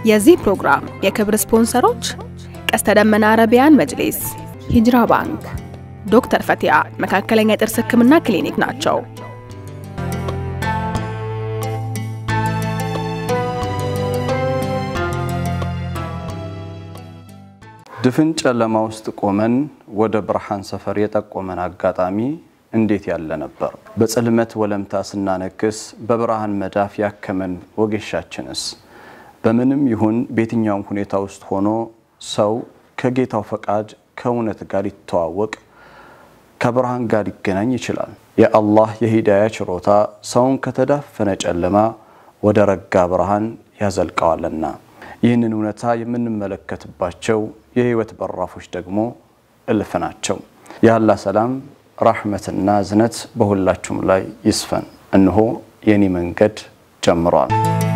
የዚህ ፕሮግራም የክብር ስፖንሰሮች ቀስተ ደመና አረቢያን መጅሊስ፣ ሂጅራ ባንክ፣ ዶክተር ፈቲያ መካከለኛ የጥርስ ህክምና ክሊኒክ ናቸው። ድፍን ጨለማ ውስጥ ቆመን ወደ ብርሃን ሰፈር የጠቆመን አጋጣሚ እንዴት ያለ ነበር! በጽልመት ወለምታ ስናነክስ በብርሃን መዳፍ ያከመን ወጌሻችንስ በምንም ይሁን በየትኛውም ሁኔታ ውስጥ ሆኖ ሰው ከጌታው ፈቃድ ከእውነት ጋር ሊተዋወቅ ከብርሃን ጋር ሊገናኝ ይችላል። የአላህ የሂዳያ ችሮታ ሰውን ከተዳፈነ ጨለማ ወደ ረጋ ብርሃን ያዘልቀዋልና ይህንን እውነታ የምንመለከትባቸው የህይወት በራፎች ደግሞ እልፍ ናቸው። የአላህ ሰላም ራሕመትና እዝነት በሁላችሁም ላይ ይስፈን። እንሆ የኔ መንገድ ጀምሯል።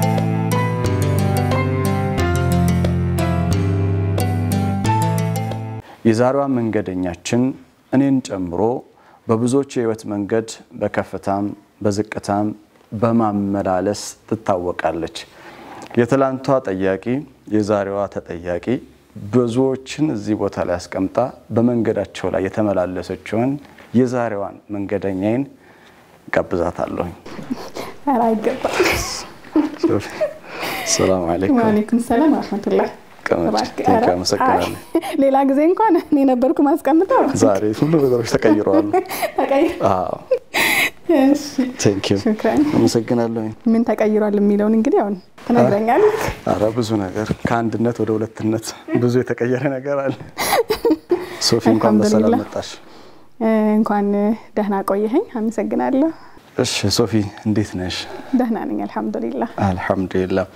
የዛሬዋ መንገደኛችን እኔን ጨምሮ በብዙዎች የህይወት መንገድ በከፍታም በዝቅታም በማመላለስ ትታወቃለች። የትላንቷ ጠያቂ የዛሬዋ ተጠያቂ ብዙዎችን እዚህ ቦታ ላይ አስቀምጣ በመንገዳቸው ላይ የተመላለሰችውን የዛሬዋን መንገደኛዬን ጋብዛታለሁኝ። ኧረ አይገባም። ሰላም አለይኩም። ወአለይኩም ሰላም ወረሕመቱላህ። አመሰግናለሁ። ሌላ ጊዜ እንኳን እኔ ነበርኩ ማስቀምጠው። ዛሬ ሁሉ ነገሮች ተቀይረዋል። ተቀይሮ ቴንኪው ሽክራን። አመሰግናለሁኝ። ምን ተቀይሯል የሚለውን እንግዲህ አሁን ትነግረኛለህ። አረ ብዙ ነገር ከአንድነት ወደ ሁለትነት ብዙ የተቀየረ ነገር አለ። ሶፊ እንኳን በሰላም አልሐምዱሊላህ። መጣሽ። እንኳን ደህና ቆየኸኝ። አመሰግናለሁ። እሺ ሶፊ እንዴት ነሽ? ደህና ነኝ አልሐምዱሊላህ። አልሐምዱሊላህ።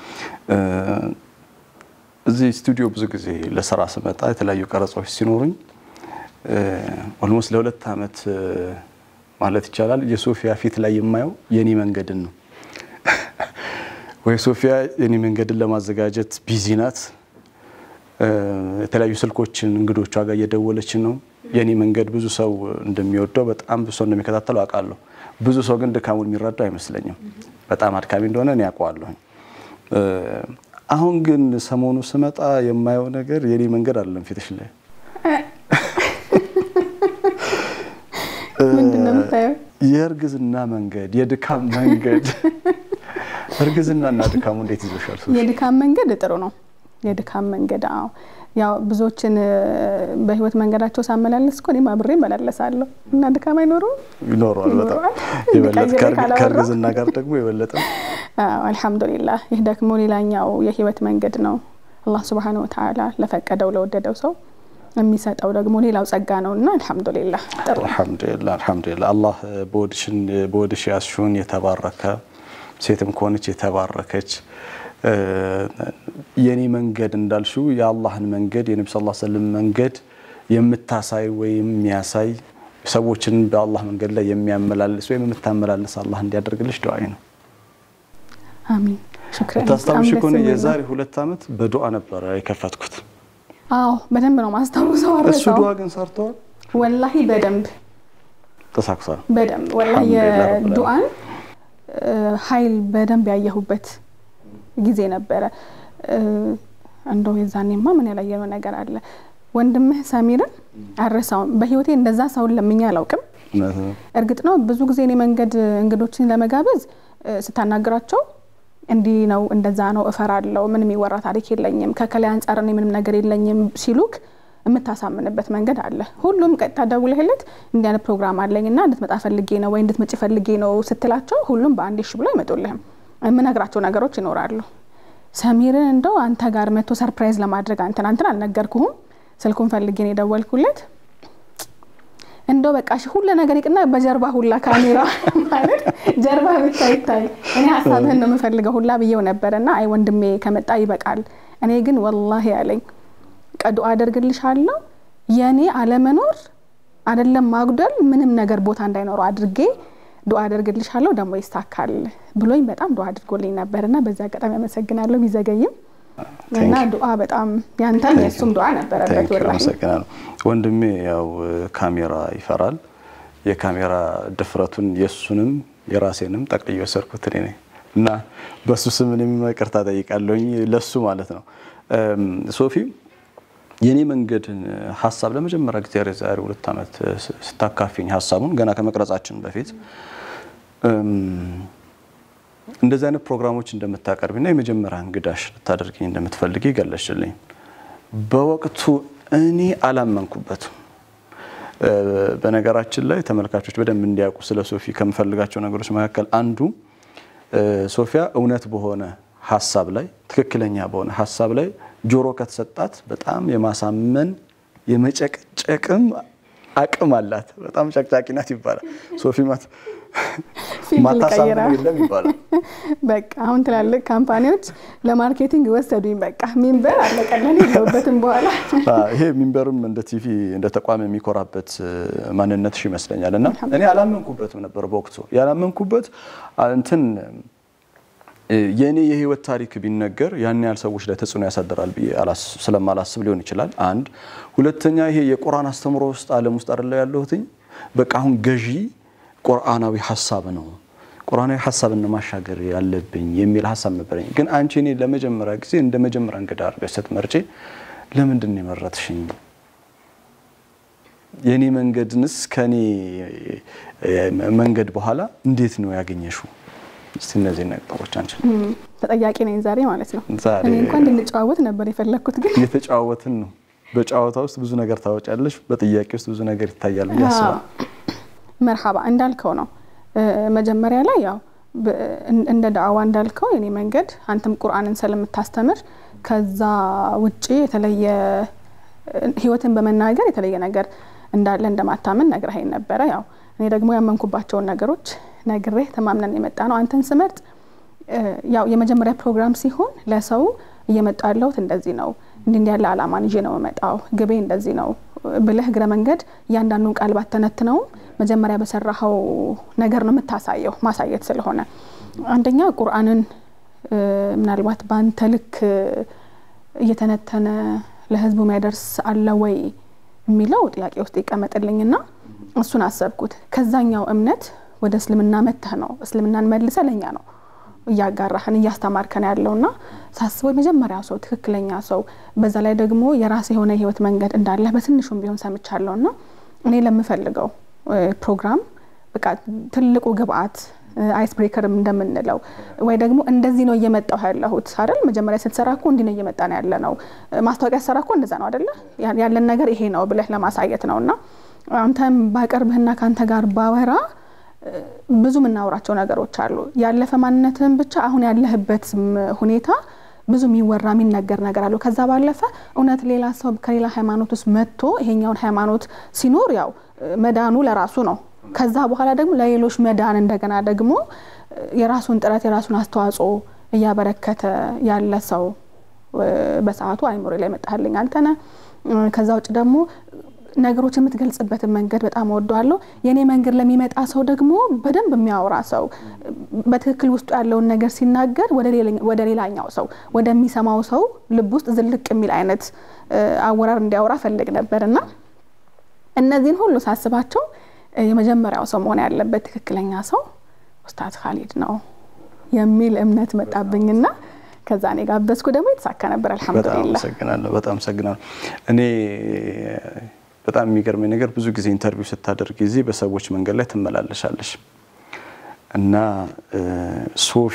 እዚህ ስቱዲዮ ብዙ ጊዜ ለስራ ስመጣ የተለያዩ ቀረጻዎች ሲኖሩኝ ኦልሞስት ለሁለት ዓመት ማለት ይቻላል የሶፊያ ፊት ላይ የማየው የኔ መንገድን ነው። ወይ ሶፊያ የኔ መንገድን ለማዘጋጀት ቢዚ ናት። የተለያዩ ስልኮችን እንግዶቿ ጋር እየደወለች ነው። የኔ መንገድ ብዙ ሰው እንደሚወደው በጣም ብዙ ሰው እንደሚከታተለው አውቃለሁ። ብዙ ሰው ግን ድካሙን የሚረዳው አይመስለኝም። በጣም አድካሚ እንደሆነ እኔ ያውቀዋለሁኝ። አሁን ግን ሰሞኑ ስመጣ የማየው ነገር የኔ መንገድ አይደለም ፊትሽ ላይ ምንድን ነው የምታየው? የእርግዝና መንገድ፣ የድካም መንገድ። እርግዝና እና ድካሙ እንዴት ይዞሻል? ሶፊ? የድካም መንገድ ጥሩ ነው። የድካም መንገድ አዎ፣ ያው ብዙዎችን በህይወት መንገዳቸው ሳመላለስ እኮ እኔም አብሬ እመላለሳለሁ እና ድካም አይኖረውም? ይኖረዋል በጣም ይኖረዋል። የበለጠ ቀይሬ ከእርግ- ካላወራሁ። ከእርግዝና ጋር ደግሞ የበለጠ አዎ አልሐምዱሊላህ። ይህ ደግሞ ሌላኛው የህይወት መንገድ ነው። አላህ ሱብሓነሁ ወተዓላ ለፈቀደው ለወደደው ሰው የሚሰጠው ደግሞ ሌላው ጸጋ ነው እና አልሐምዱሊላህ ጥሩ ነው። አልሐምዱሊላህ አልሐምዱሊላህ። አላህ በወድሽን በወድሽ ያስሹን የተባረከ ሴትም ከሆነች የተባረከች እ፣ የኔ መንገድ እንዳልሽው የአላህን መንገድ የነቢ ስ ስለም መንገድ የምታሳይ ወይም የሚያሳይ ሰዎችን በአላህ መንገድ ላይ የሚያመላልስ ወይም የምታመላልስ አላህ እንዲያደርግልሽ ዱዓዬ ነው። አሚን ሽክረን። ታስታውሽ በጣም ከሆነ ደስ የሚል ነው። የዛሬ ሁለት ዓመት በዱዓ ነበረ የከፈትኩት። አዎ በደንብ ነው ማስታውሰው። እሱ አረሳው ዱዓ ግን ሰርተዋል፣ ወላሂ በደንብ ተሳክሷል። በደንብ ወላሂ አልሐምዱሊላህ ረብል የዱዓን እ፣ ኃይል በደንብ ያየሁበት ጊዜ ነበረ። እ፣ እንደው የዛኔማ ምን ያላየነው ነገር አለ። ወንድምህ ሰሚርን አረሳውም። በህይወቴ እንደዛ ሰውን ለምኜ አላውቅም። እውነት ነው። እርግጥ ነው ብዙ ጊዜ እኔ መንገድ እንግዶችን ለመጋበዝ እ፣ ስታናግራቸው እንዲህ ነው እንደዛ ነው እፈራለሁ፣ ምንም የሚወራ ታሪክ የለኝም፣ ከከላይ አንጻር እኔ ምንም ነገር የለኝም ሲሉክ የምታሳምንበት መንገድ አለ። ሁሉም ቀጥታ ደውለህለት እንዲህ አይነት ፕሮግራም አለኝ እና እንድትመጣ ፈልጌ ነው ወይ እንድትመጪ ፈልጌ ነው ስትላቸው ሁሉም በአንዴ እሺ ብሎ አይመጡልህም። የምነግራቸው ነገሮች ይኖራሉ። ሰሚርን እንደው አንተ ጋር መቶ ሰርፕራይዝ ለማድረግ አንተን አንተን አልነገርኩህም፣ ስልኩን ፈልጌ ነው የደወልኩለት እንደው በቃ እሺ ሁሉ ነገር ይቅና፣ በጀርባ ሁላ ካሜራ ማለት ጀርባ ብቻ ይታይ፣ እኔ ሀሳብህን ነው የምፈልገው ሁላ ብዬው ነበር እና አይ ወንድሜ ከመጣ ይበቃል። እኔ ግን ወላሂ ያለኝ ቀዱ አደርግልሻለሁ የእኔ አለመኖር አይደለም ማጉደል ምንም ነገር ቦታ እንዳይኖረው አድርጌ ዱዓ አደርግልሻለሁ ደግሞ ይሳካል ብሎኝ በጣም ዱዓ አድርጎልኝ ነበር እና በዚህ አጋጣሚ አመሰግናለሁ ቢዘገይም እና ዱዓ በጣም ያንተም የእሱም ዱዓ ነበረበት ታንኪ ወላሂ አመሰግናለሁ። ወንድሜ ያው ካሜራ ይፈራል። የካሜራ ድፍረቱን የእሱንም የራሴንም ጠቅልዬ ወሰድኩት እኔ ነኝ። እና በሱ ስም እኔም ይቅርታ ጠይቃለሁኝ ለሱ ማለት ነው። ሶፊ የኔ መንገድን ሀሳብ ለመጀመሪያ ጊዜ ዛሬ ሁለት ዓመት ስታካፊኝ ሀሳቡን ገና ከመቅረጻችን በፊት እንደዚህ አይነት ፕሮግራሞች እንደምታቀርቢና የመጀመሪያ እንግዳሽ ልታደርግኝ እንደምትፈልጊ ገለሽልኝ። በወቅቱ እኔ አላመንኩበትም። በነገራችን ላይ ተመልካቾች በደንብ እንዲያውቁ ስለ ሶፊ ከምፈልጋቸው ነገሮች መካከል አንዱ ሶፊያ እውነት በሆነ ሀሳብ ላይ ትክክለኛ በሆነ ሀሳብ ላይ ጆሮ ከተሰጣት በጣም የማሳመን የመጨቅጨቅም አቅም አላት። በጣም ጨቅጫቂ ናት ይባላል። ሶፊ ማት ማታሳምነው የለም ይባላል። በቃ አሁን ትላልቅ ካምፓኒዎች ለማርኬቲንግ ወሰዱኝ። በቃ ሚንበር አለቀለን የለውበትም በኋላ ይሄ ሚንበርም እንደ ቲቪ እንደ ተቋም የሚኮራበት ማንነትሽ ይመስለኛል። እና እኔ አላመንኩበትም ነበር በወቅቱ ያላመንኩበት እንትን የእኔ የህይወት ታሪክ ቢነገር ያን ያህል ሰዎች ላይ ተጽዕኖ ያሳድራል ብዬ ስለማላስብ ሊሆን ይችላል። አንድ ሁለተኛ፣ ይሄ የቁርአን አስተምሮ ውስጥ ዓለም ውስጥ አይደለ ያለሁትኝ በቃ አሁን ገዢ ቁርአናዊ ሀሳብ ነው ቁርአናዊ ሀሳብን ማሻገር ያለብኝ የሚል ሀሳብ ነበረኝ። ግን አንቺ እኔ ለመጀመሪያ ጊዜ እንደ መጀመሪያ እንግዳ አድርገሽ ስትመርጪ ለምንድን ነው የመረጥሽኝ? የእኔ መንገድንስ ከእኔ መንገድ በኋላ እንዴት ነው ያገኘሽው? እስቲ እነዚህ ነገሮች አንቺ ተጠያቂ ነኝ ዛሬ ማለት ነው። ዛሬ እኔ እንኳን እንድንጨዋወት ነበር የፈለግኩት፣ ግን እየተጨዋወትን ነው። በጨዋታ ውስጥ ብዙ ነገር ታወጫለሽ፣ በጥያቄ ውስጥ ብዙ ነገር ይታያል ብዬ አስባለሁ። መርሃባ እንዳልከው ነው። መጀመሪያ ላይ ያው እንደ ዳዕዋ እንዳልከው የኔ መንገድ አንተም ቁርአንን ስለምታስተምር ከዛ ውጪ የተለየ ህይወትን በመናገር የተለየ ነገር እንዳለ እንደማታምን ነግረኸኝ ነበረ። ያው እኔ ደግሞ ያመንኩባቸውን ነገሮች ነግሬህ ተማምነን የመጣ ነው። አንተን ስመርጥ ያው የመጀመሪያ ፕሮግራም ሲሆን ለሰው እየመጣ ያለሁት እንደዚህ ነው፣ እንዲህ እንዲህ ያለ አላማን ይዤ ነው የመጣው፣ ግቤ እንደዚህ ነው ብለህ እግረ መንገድ እያንዳንዱን ቃል ባተነትነውም መጀመሪያ በሰራኸው ነገር ነው የምታሳየው፣ ማሳየት ስለሆነ አንደኛ ቁርአንን ምናልባት በአንተ ልክ እየተነተነ ለህዝቡ የሚያደርስ አለ ወይ የሚለው ጥያቄ ውስጥ ይቀመጥልኝና እሱን አሰብኩት። ከዛኛው እምነት ወደ እስልምና መተህ ነው እስልምናን መልሰ ለኛ ነው እያጋራህን እያስተማርከን ያለውና ሳስበው የመጀመሪያው ሰው ትክክለኛ ሰው በዛ ላይ ደግሞ የራስ የሆነ የህይወት መንገድ እንዳለ በትንሹም ቢሆን ሰምቻለሁና እኔ ለምፈልገው ፕሮግራም በቃ ትልቁ ግብአት አይስ ብሬከርም እንደምንለው ወይ ደግሞ እንደዚህ ነው እየመጣሁ ያለሁት አይደል? መጀመሪያ ስትሰራ እኮ እንዲህ ነው እየመጣ ነው ያለ ነው። ማስታወቂያ ሰራ እኮ እንደዛ ነው አይደለ? ያለን ነገር ይሄ ነው ብለህ ለማሳየት ነው እና አንተም ባቀርብህና ከአንተ ጋር ባወራ ብዙ የምናወራቸው ነገሮች አሉ። ያለፈ ማንነትህን ብቻ አሁን ያለህበት ሁኔታ ብዙ የሚወራ የሚነገር ነገር አለው። ከዛ ባለፈ እውነት ሌላ ሰው ከሌላ ሃይማኖት ውስጥ መጥቶ ይሄኛውን ሃይማኖት ሲኖር ያው መዳኑ ለራሱ ነው። ከዛ በኋላ ደግሞ ለሌሎች መዳን እንደገና ደግሞ የራሱን ጥረት የራሱን አስተዋጽኦ እያበረከተ ያለ ሰው በሰዓቱ አይምሮ ላይ መጣልኝ አንተነ ከዛ ውጭ ደግሞ ነገሮች የምትገልጽበትን መንገድ በጣም እወደዋለሁ። የእኔ መንገድ ለሚመጣ ሰው ደግሞ በደንብ የሚያወራ ሰው በትክክል ውስጡ ያለውን ነገር ሲናገር ወደ ሌላኛው ሰው ወደሚሰማው ሰው ልብ ውስጥ ዝልቅ የሚል አይነት አወራር እንዲያወራ ፈልግ ነበር እና እነዚህን ሁሉ ሳስባቸው የመጀመሪያው ሰው መሆን ያለበት ትክክለኛ ሰው ኡስታዝ ካሊድ ነው የሚል እምነት መጣብኝና ከዛ እኔ ጋበዝኩ። ደግሞ የተሳካ ነበር። አልሐምዱሊላህ። አመሰግናለሁ። በጣም አመሰግናለሁ። እኔ በጣም የሚገርመኝ ነገር ብዙ ጊዜ ኢንተርቪው ስታደርግ ጊዜ በሰዎች መንገድ ላይ ትመላለሻለሽ እና ሶፊ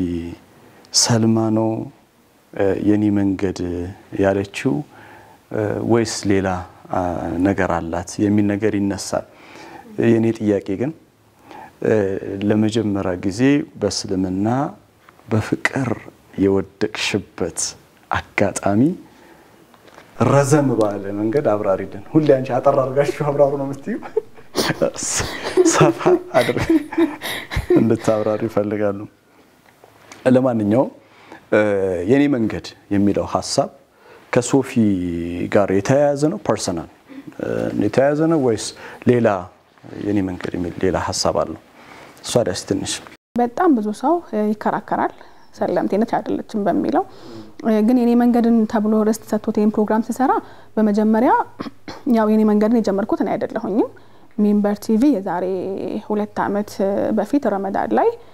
ሰልማ ነው የኔ መንገድ ያለችው ወይስ ሌላ ነገር አላት የሚል ነገር ይነሳል። የእኔ ጥያቄ ግን ለመጀመሪያ ጊዜ በእስልምና በፍቅር የወደቅሽበት አጋጣሚ ረዘም ባለ መንገድ አብራሪልን። ሁሌ አንቺ አጠር አድርጋችሁ አብራሩ ነው የምትዩ፣ ሰፋ አድርግ እንድታብራሩ ይፈልጋሉ። ለማንኛውም የኔ መንገድ የሚለው ሀሳብ ከሶፊ ጋር የተያያዘ ነው? ፐርሰናል የተያያዘ ነው ወይስ ሌላ የኔ መንገድ የሚል ሌላ ሀሳብ አለው? እሷ ደስ ትንሽ በጣም ብዙ ሰው ይከራከራል ሰለምቴነት አይደለችም በሚለው ግን የኔ መንገድን ተብሎ ርዕስ ተሰጥቶት ይህን ፕሮግራም ሲሰራ በመጀመሪያ ያው የኔ መንገድን የጀመርኩት እኔ አይደለሁኝም። ሚንበር ቲቪ የዛሬ ሁለት ዓመት በፊት ረመዳን ላይ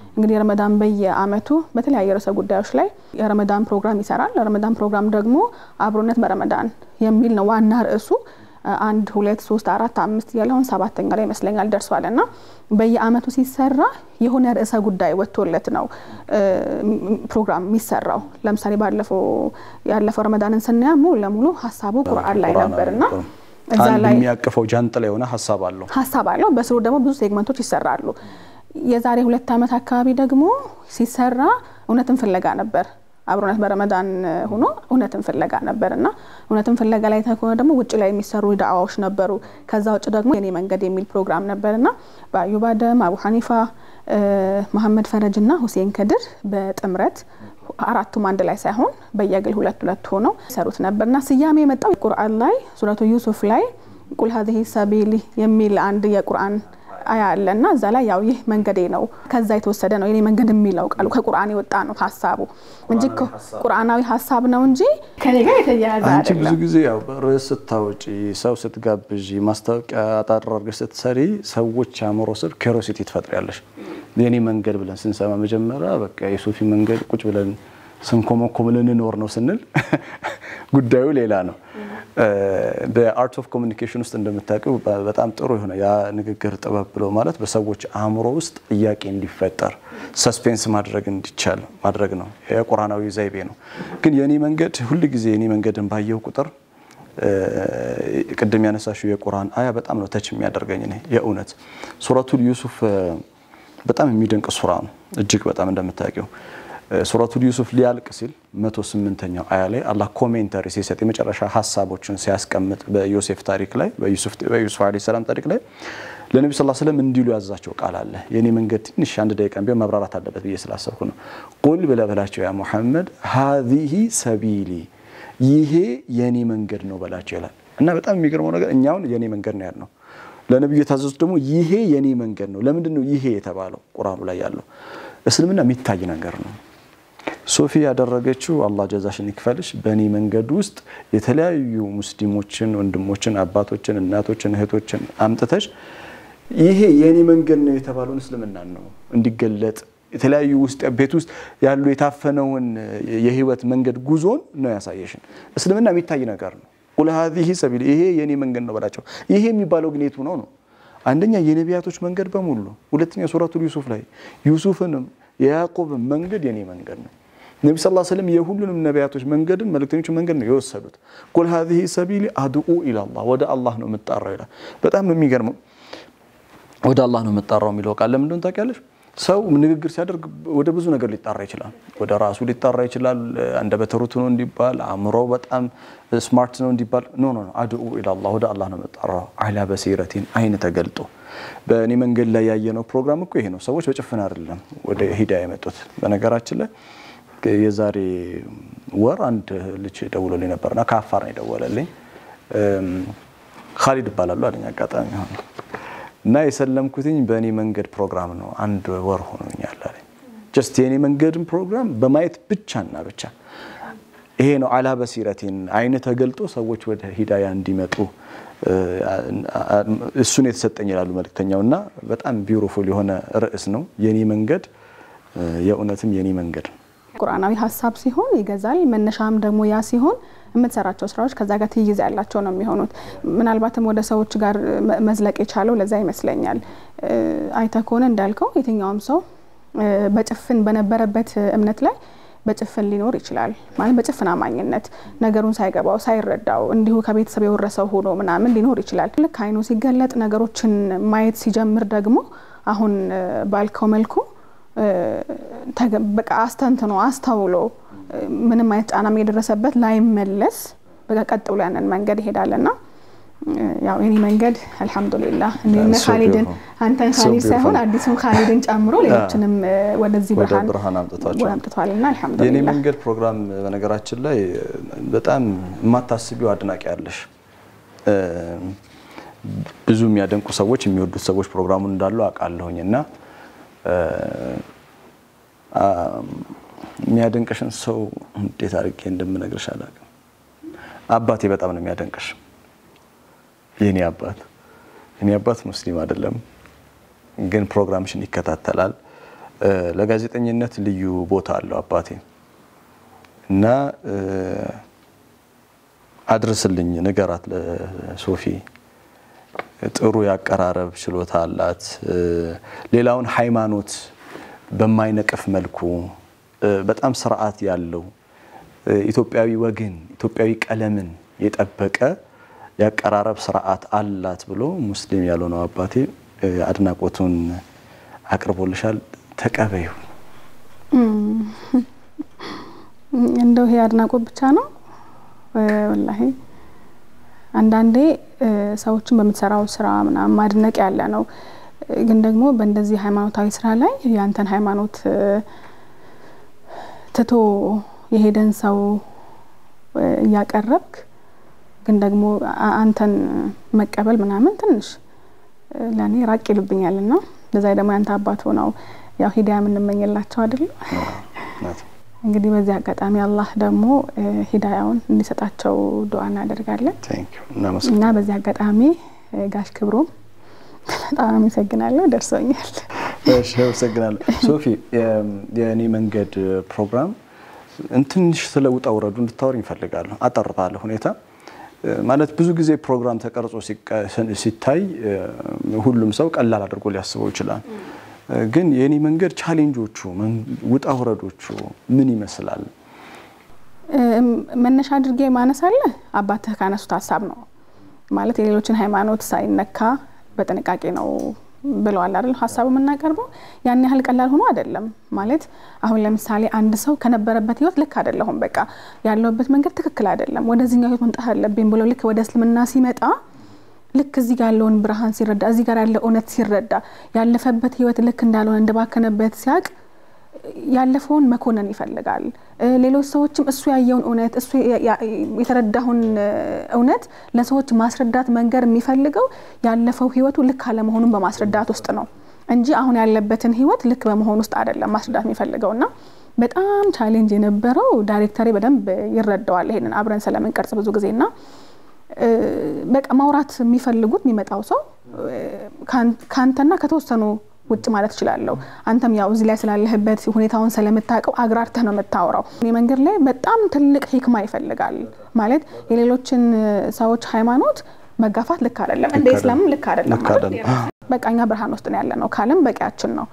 እንግዲህ ረመዳን በየአመቱ በተለያየ ርዕሰ ጉዳዮች ላይ የረመዳን ፕሮግራም ይሰራል። ረመዳን ፕሮግራም ደግሞ አብሮነት በረመዳን የሚል ነው ዋና ርዕሱ። አንድ ሁለት ሶስት አራት አምስት እያለ አሁን ሰባተኛ ላይ ይመስለኛል ደርሷል። እና በየአመቱ ሲሰራ የሆነ ርዕሰ ጉዳይ ወጥቶለት ነው ፕሮግራም የሚሰራው። ለምሳሌ ባለፈው ያለፈው ረመዳንን ስናያ ሙሉ ለሙሉ ሀሳቡ ቁርአን ላይ ነበር እና እዛ አንድ ላይ የሚያቅፈው ጃንጥላ የሆነ ሀሳብ አለው። ሀሳብ አለው። በስሩ ደግሞ ብዙ ሴግመንቶች ይሰራሉ። የዛሬ ሁለት ዓመት አካባቢ ደግሞ ሲሰራ እውነትን ፍለጋ ነበር። አብሮነት በረመዳን ሆኖ እውነትን ፍለጋ ነበር እና እውነትን ፍለጋ ላይ ከሆነ ደግሞ ውጭ ላይ የሚሰሩ ዳዕዋዎች ነበሩ። ከዛ ውጭ ደግሞ የኔ መንገድ የሚል ፕሮግራም ነበር እና በአዩብ አደም፣ አቡ ሐኒፋ፣ መሐመድ ፈረጅ እና ሁሴን ከድር በጥምረት አራቱም አንድ ላይ ሳይሆን በየግል ሁለት ሁለት ሆነው ይሰሩት ነበርና ስያሜ የመጣው ቁርአን ላይ ሱረቱ ዩሱፍ ላይ ቁል ሀዚህ ሰቢሊ የሚል አንድ የቁርአን አያ አለ እና እዛ ላይ ያው ይህ መንገዴ ነው ከዛ የተወሰደ ነው የኔ መንገድ የሚለው ቃሉ ከቁርአን የወጣ ነው ሀሳቡ እንጂ ቁርአናዊ ሀሳብ ነው እንጂ ከኔ ጋር የተያያዘ አንቺ ብዙ አይደለም። ጊዜ ያው ርዕስ ስታወጪ፣ ሰው ስትጋብዥ፣ ማስታወቂያ አጣር አድርገሽ ስትሰሪ ሰዎች አእምሮ ስር ኬሮሲቲ ትፈጥሪያለሽ። የኔ መንገድ ብለን ስንሰማ መጀመሪያ በቃ የሶፊ መንገድ ቁጭ ብለን ስንኮመኮም ልንኖር ነው ስንል ጉዳዩ ሌላ ነው። በአርት ኦፍ ኮሚኒኬሽን ውስጥ እንደምታውቂው በጣም ጥሩ የሆነ ያ ንግግር ጥበብ ብሎ ማለት በሰዎች አእምሮ ውስጥ ጥያቄ እንዲፈጠር ሰስፔንስ ማድረግ እንዲቻል ማድረግ ነው። የቁርአናዊ ዘይቤ ነው። ግን የኔ መንገድ ሁል ጊዜ የኔ መንገድን ባየው ቁጥር ቅድም ያነሳሽው የቁርአን አያ በጣም ነው ተች የሚያደርገኝ እኔ የእውነት ሱረቱል ዩሱፍ በጣም የሚደንቅ ሱራ ነው። እጅግ በጣም እንደምታውቂው ሱረቱል ዩሱፍ ሊያልቅ ሲል መቶ ስምንተኛው አያ ላይ አላህ ኮሜንተሪ ሲሰጥ የመጨረሻ ሀሳቦችን ሲያስቀምጥ በዮሴፍ ታሪክ ላይ በዩሱፍ ዓለይሂ ሰላም ታሪክ ላይ ለነቢ ስ ስለም እንዲሉ ያዛቸው ቃል አለ። የኔ መንገድ ትንሽ አንድ ደቂቃ ቢሆን መብራራት አለበት ብዬ ስላሰብኩ ነው። ቁል ብለህ በላቸው ያ ሙሐመድ ሀዚሂ ሰቢሊ ይሄ የኔ መንገድ ነው በላቸው ይላል እና በጣም የሚገርመው ነገር እኛውን የኔ መንገድ ነው ያልነው ለነቢዩ የታዘዙት ደግሞ ይሄ የኔ መንገድ ነው። ለምንድን ነው ይሄ የተባለው? ቁርአኑ ላይ ያለው እስልምና የሚታይ ነገር ነው። ሶፊ ያደረገችው አላህ ጀዛሽን ይክፈልሽ። በእኔ መንገድ ውስጥ የተለያዩ ሙስሊሞችን፣ ወንድሞችን፣ አባቶችን፣ እናቶችን፣ እህቶችን አምጥተሽ ይሄ የእኔ መንገድ ነው የተባለውን እስልምናን ነው እንዲገለጥ የተለያዩ ውስጥ ቤት ውስጥ ያሉ የታፈነውን የህይወት መንገድ ጉዞን ነው ያሳየሽን። እስልምና የሚታይ ነገር ነው። ቁል ሀዚሂ ሰቢል ይሄ የኔ መንገድ ነው በላቸው። ይሄ የሚባለው ግን የቱ ነው ነው? አንደኛ የነቢያቶች መንገድ በሙሉ፣ ሁለተኛ ሱረቱል ዩሱፍ ላይ ዩሱፍንም የያዕቆብን መንገድ የኔ መንገድ ነው። ነቢ ስ ስለም የሁሉንም ነቢያቶች መንገድን መልእክተኞች መንገድ ነው የወሰዱት። ቁል ሀዚሂ ሰቢሊ አድኡ ኢላላህ ወደ አላህ ነው የምጣራው ይላል። በጣም ነው የሚገርመው። ወደ አላህ ነው የምጣራው የሚለው ቃል ለምንድን ታውቂያለሽ? ሰው ንግግር ሲያደርግ ወደ ብዙ ነገር ሊጣራ ይችላል። ወደ ራሱ ሊጣራ ይችላል። አንደበተ ርቱዕ ነው እንዲባል፣ አእምሮ በጣም ስማርት ነው እንዲባል፣ ኖ ኖ አድኡ ኢላላህ ወደ አላህ ነው የምጣራው። አላ በሲረቲን አይን ተገልጦ በእኔ መንገድ ላይ ያየነው ፕሮግራም እኮ ይሄ ነው። ሰዎች በጭፍን አይደለም ወደ ሂዳያ የመጡት። በነገራችን ላይ የዛሬ ወር አንድ ልጅ ደውሎልኝ ነበርና ከአፋር ነው የደወለልኝ። ካሊድ እባላለሁ አለኝ አጋጣሚ ሆነ እና የሰለምኩትኝ በእኔ መንገድ ፕሮግራም ነው። አንድ ወር ሆኖኛል አለኝ። ጀስት የእኔ መንገድን ፕሮግራም በማየት ብቻና ብቻ ይሄ ነው አላ በሲረቲን አይን ተገልጦ ሰዎች ወደ ሂዳያ እንዲመጡ እሱን የተሰጠኝ ይላሉ መልእክተኛው። እና በጣም ቢውቲፉል የሆነ ርዕስ ነው የኔ መንገድ፣ የእውነትም የኔ መንገድ ነው። ቁርአናዊ ሀሳብ ሲሆን ይገዛል። መነሻም ደግሞ ያ ሲሆን የምትሰራቸው ስራዎች ከዛ ጋር ትይዝ ያላቸው ነው የሚሆኑት። ምናልባትም ወደ ሰዎች ጋር መዝለቅ የቻለው ለዛ ይመስለኛል። አይተ ከሆነ እንዳልከው የትኛውም ሰው በጭፍን በነበረበት እምነት ላይ በጭፍን ሊኖር ይችላል። ማለት በጭፍን አማኝነት ነገሩን ሳይገባው ሳይረዳው እንዲሁ ከቤተሰብ የወረሰው ሆኖ ምናምን ሊኖር ይችላል። ልክ አይኑ ሲገለጥ ነገሮችን ማየት ሲጀምር ደግሞ አሁን ባልከው መልኩ በቃ አስተንትኖ አስተውሎ ምንም አይነት ጫናም የደረሰበት ላይመለስ በቃ ቀጥ ብሎ ያንን መንገድ ይሄዳልና ያው የኔ መንገድ አልሐምዱሊላህ እኔ ካሊድን አንተን ካሊድ ሳይሆን አዲሱን ካሊድን ጨምሮ ሌሎችንም ወደዚህ ብርሃን አምጥቷልና የኔ አልሐምዱሊላህ። መንገድ ፕሮግራም በነገራችን ላይ በጣም የማታስቢው አድናቂ ያለሽ ብዙ የሚያደንቁ ሰዎች የሚወዱት ሰዎች ፕሮግራሙን እንዳሉ አውቃለሁኝ እና የሚያደንቅሽን ሰው እንዴት አድርጌ እንደምነግርሽ አላውቅም። አባቴ በጣም ነው የሚያደንቅሽ። የኔ አባት የኔ አባት ሙስሊም አይደለም፣ ግን ፕሮግራምሽን ይከታተላል። ለጋዜጠኝነት ልዩ ቦታ አለው አባቴ እና አድርስልኝ ንገራት ለሶፊ ጥሩ ያቀራረብ ችሎታ አላት። ሌላውን ሃይማኖት በማይነቅፍ መልኩ በጣም ስርዓት ያለው ኢትዮጵያዊ ወግን ኢትዮጵያዊ ቀለምን የጠበቀ ያቀራረብ ስርዓት አላት ብሎ ሙስሊም ያልሆነው አባቴ አድናቆቱን አቅርቦልሻል። ተቀበዩ። እንደው ይሄ አድናቆት ብቻ ነው ወላሂ አንዳንዴ ሰዎችን በምትሰራው ስራ ምናምን ማድነቅ ያለ ነው። ግን ደግሞ በእንደዚህ ሃይማኖታዊ ስራ ላይ ያንተን ሃይማኖት ትቶ የሄደን ሰው እያቀረብክ ግን ደግሞ አንተን መቀበል ምናምን ትንሽ ለእኔ ራቅ ይልብኛል እና በዛ ደግሞ ያንተ አባት ሆነው ያው ሂዳያ የምንመኝላቸው አይደለም። እንግዲህ በዚህ አጋጣሚ አላህ ደግሞ ሂዳያውን እንዲሰጣቸው ዱዓ እናደርጋለን እና በዚህ አጋጣሚ ጋሽ ክብሮም በጣም አመሰግናለሁ። ደርሶኛል። አመሰግናለሁ ሶፊ። የእኔ መንገድ ፕሮግራም ትንሽ ስለ ውጣ ውረዱ እንድታወር ይፈልጋለሁ። አጠር ባለ ሁኔታ ማለት ብዙ ጊዜ ፕሮግራም ተቀርጾ ሲታይ ሁሉም ሰው ቀላል አድርጎ ሊያስበው ይችላል። ግን የኔ መንገድ ቻሌንጆቹ ውጣ ውረዶቹ ምን ይመስላል? መነሻ አድርጌ ማነሳለ አባትህ ካነሱት ሀሳብ ነው ማለት የሌሎችን ሃይማኖት ሳይነካ በጥንቃቄ ነው ብለዋል አይደል? ሀሳቡ የምናቀርበው ያን ያህል ቀላል ሆኖ አይደለም። ማለት አሁን ለምሳሌ አንድ ሰው ከነበረበት ህይወት ልክ አይደለሁም፣ በቃ ያለውበት መንገድ ትክክል አይደለም፣ ወደዚህኛው ህይወት መምጣት አለብኝ ብሎ ልክ ወደ እስልምና ሲመጣ ልክ እዚህ ጋር ያለውን ብርሃን ሲረዳ እዚህ ጋር ያለ እውነት ሲረዳ ያለፈበት ህይወት ልክ እንዳልሆነ እንደባከነበት ሲያቅ ያለፈውን መኮነን ይፈልጋል። ሌሎች ሰዎችም እሱ ያየውን እውነት እሱ የተረዳውን እውነት ለሰዎች ማስረዳት መንገር የሚፈልገው ያለፈው ህይወቱ ልክ አለመሆኑን በማስረዳት ውስጥ ነው እንጂ አሁን ያለበትን ህይወት ልክ በመሆን ውስጥ አይደለም ማስረዳት የሚፈልገው እና በጣም ቻሌንጅ የነበረው ዳይሬክተሬ በደንብ ይረዳዋል። ይሄንን አብረን ስለምንቀርጽ ብዙ ጊዜና በቃ ማውራት የሚፈልጉት የሚመጣው ሰው ከአንተና ከተወሰኑ ውጭ ማለት እችላለሁ። አንተም ያው እዚህ ላይ ስላለህበት ሁኔታውን ስለምታውቀው አግራርተህ ነው የምታወራው። እኔ መንገድ ላይ በጣም ትልቅ ሂክማ ይፈልጋል። ማለት የሌሎችን ሰዎች ሃይማኖት መጋፋት ልክ አይደለም፣ እንደ ኢስላምም ልክ አይደለም። በቃ እኛ ብርሃን ውስጥ ነው ያለ ነው ካለም በቂያችን ነው።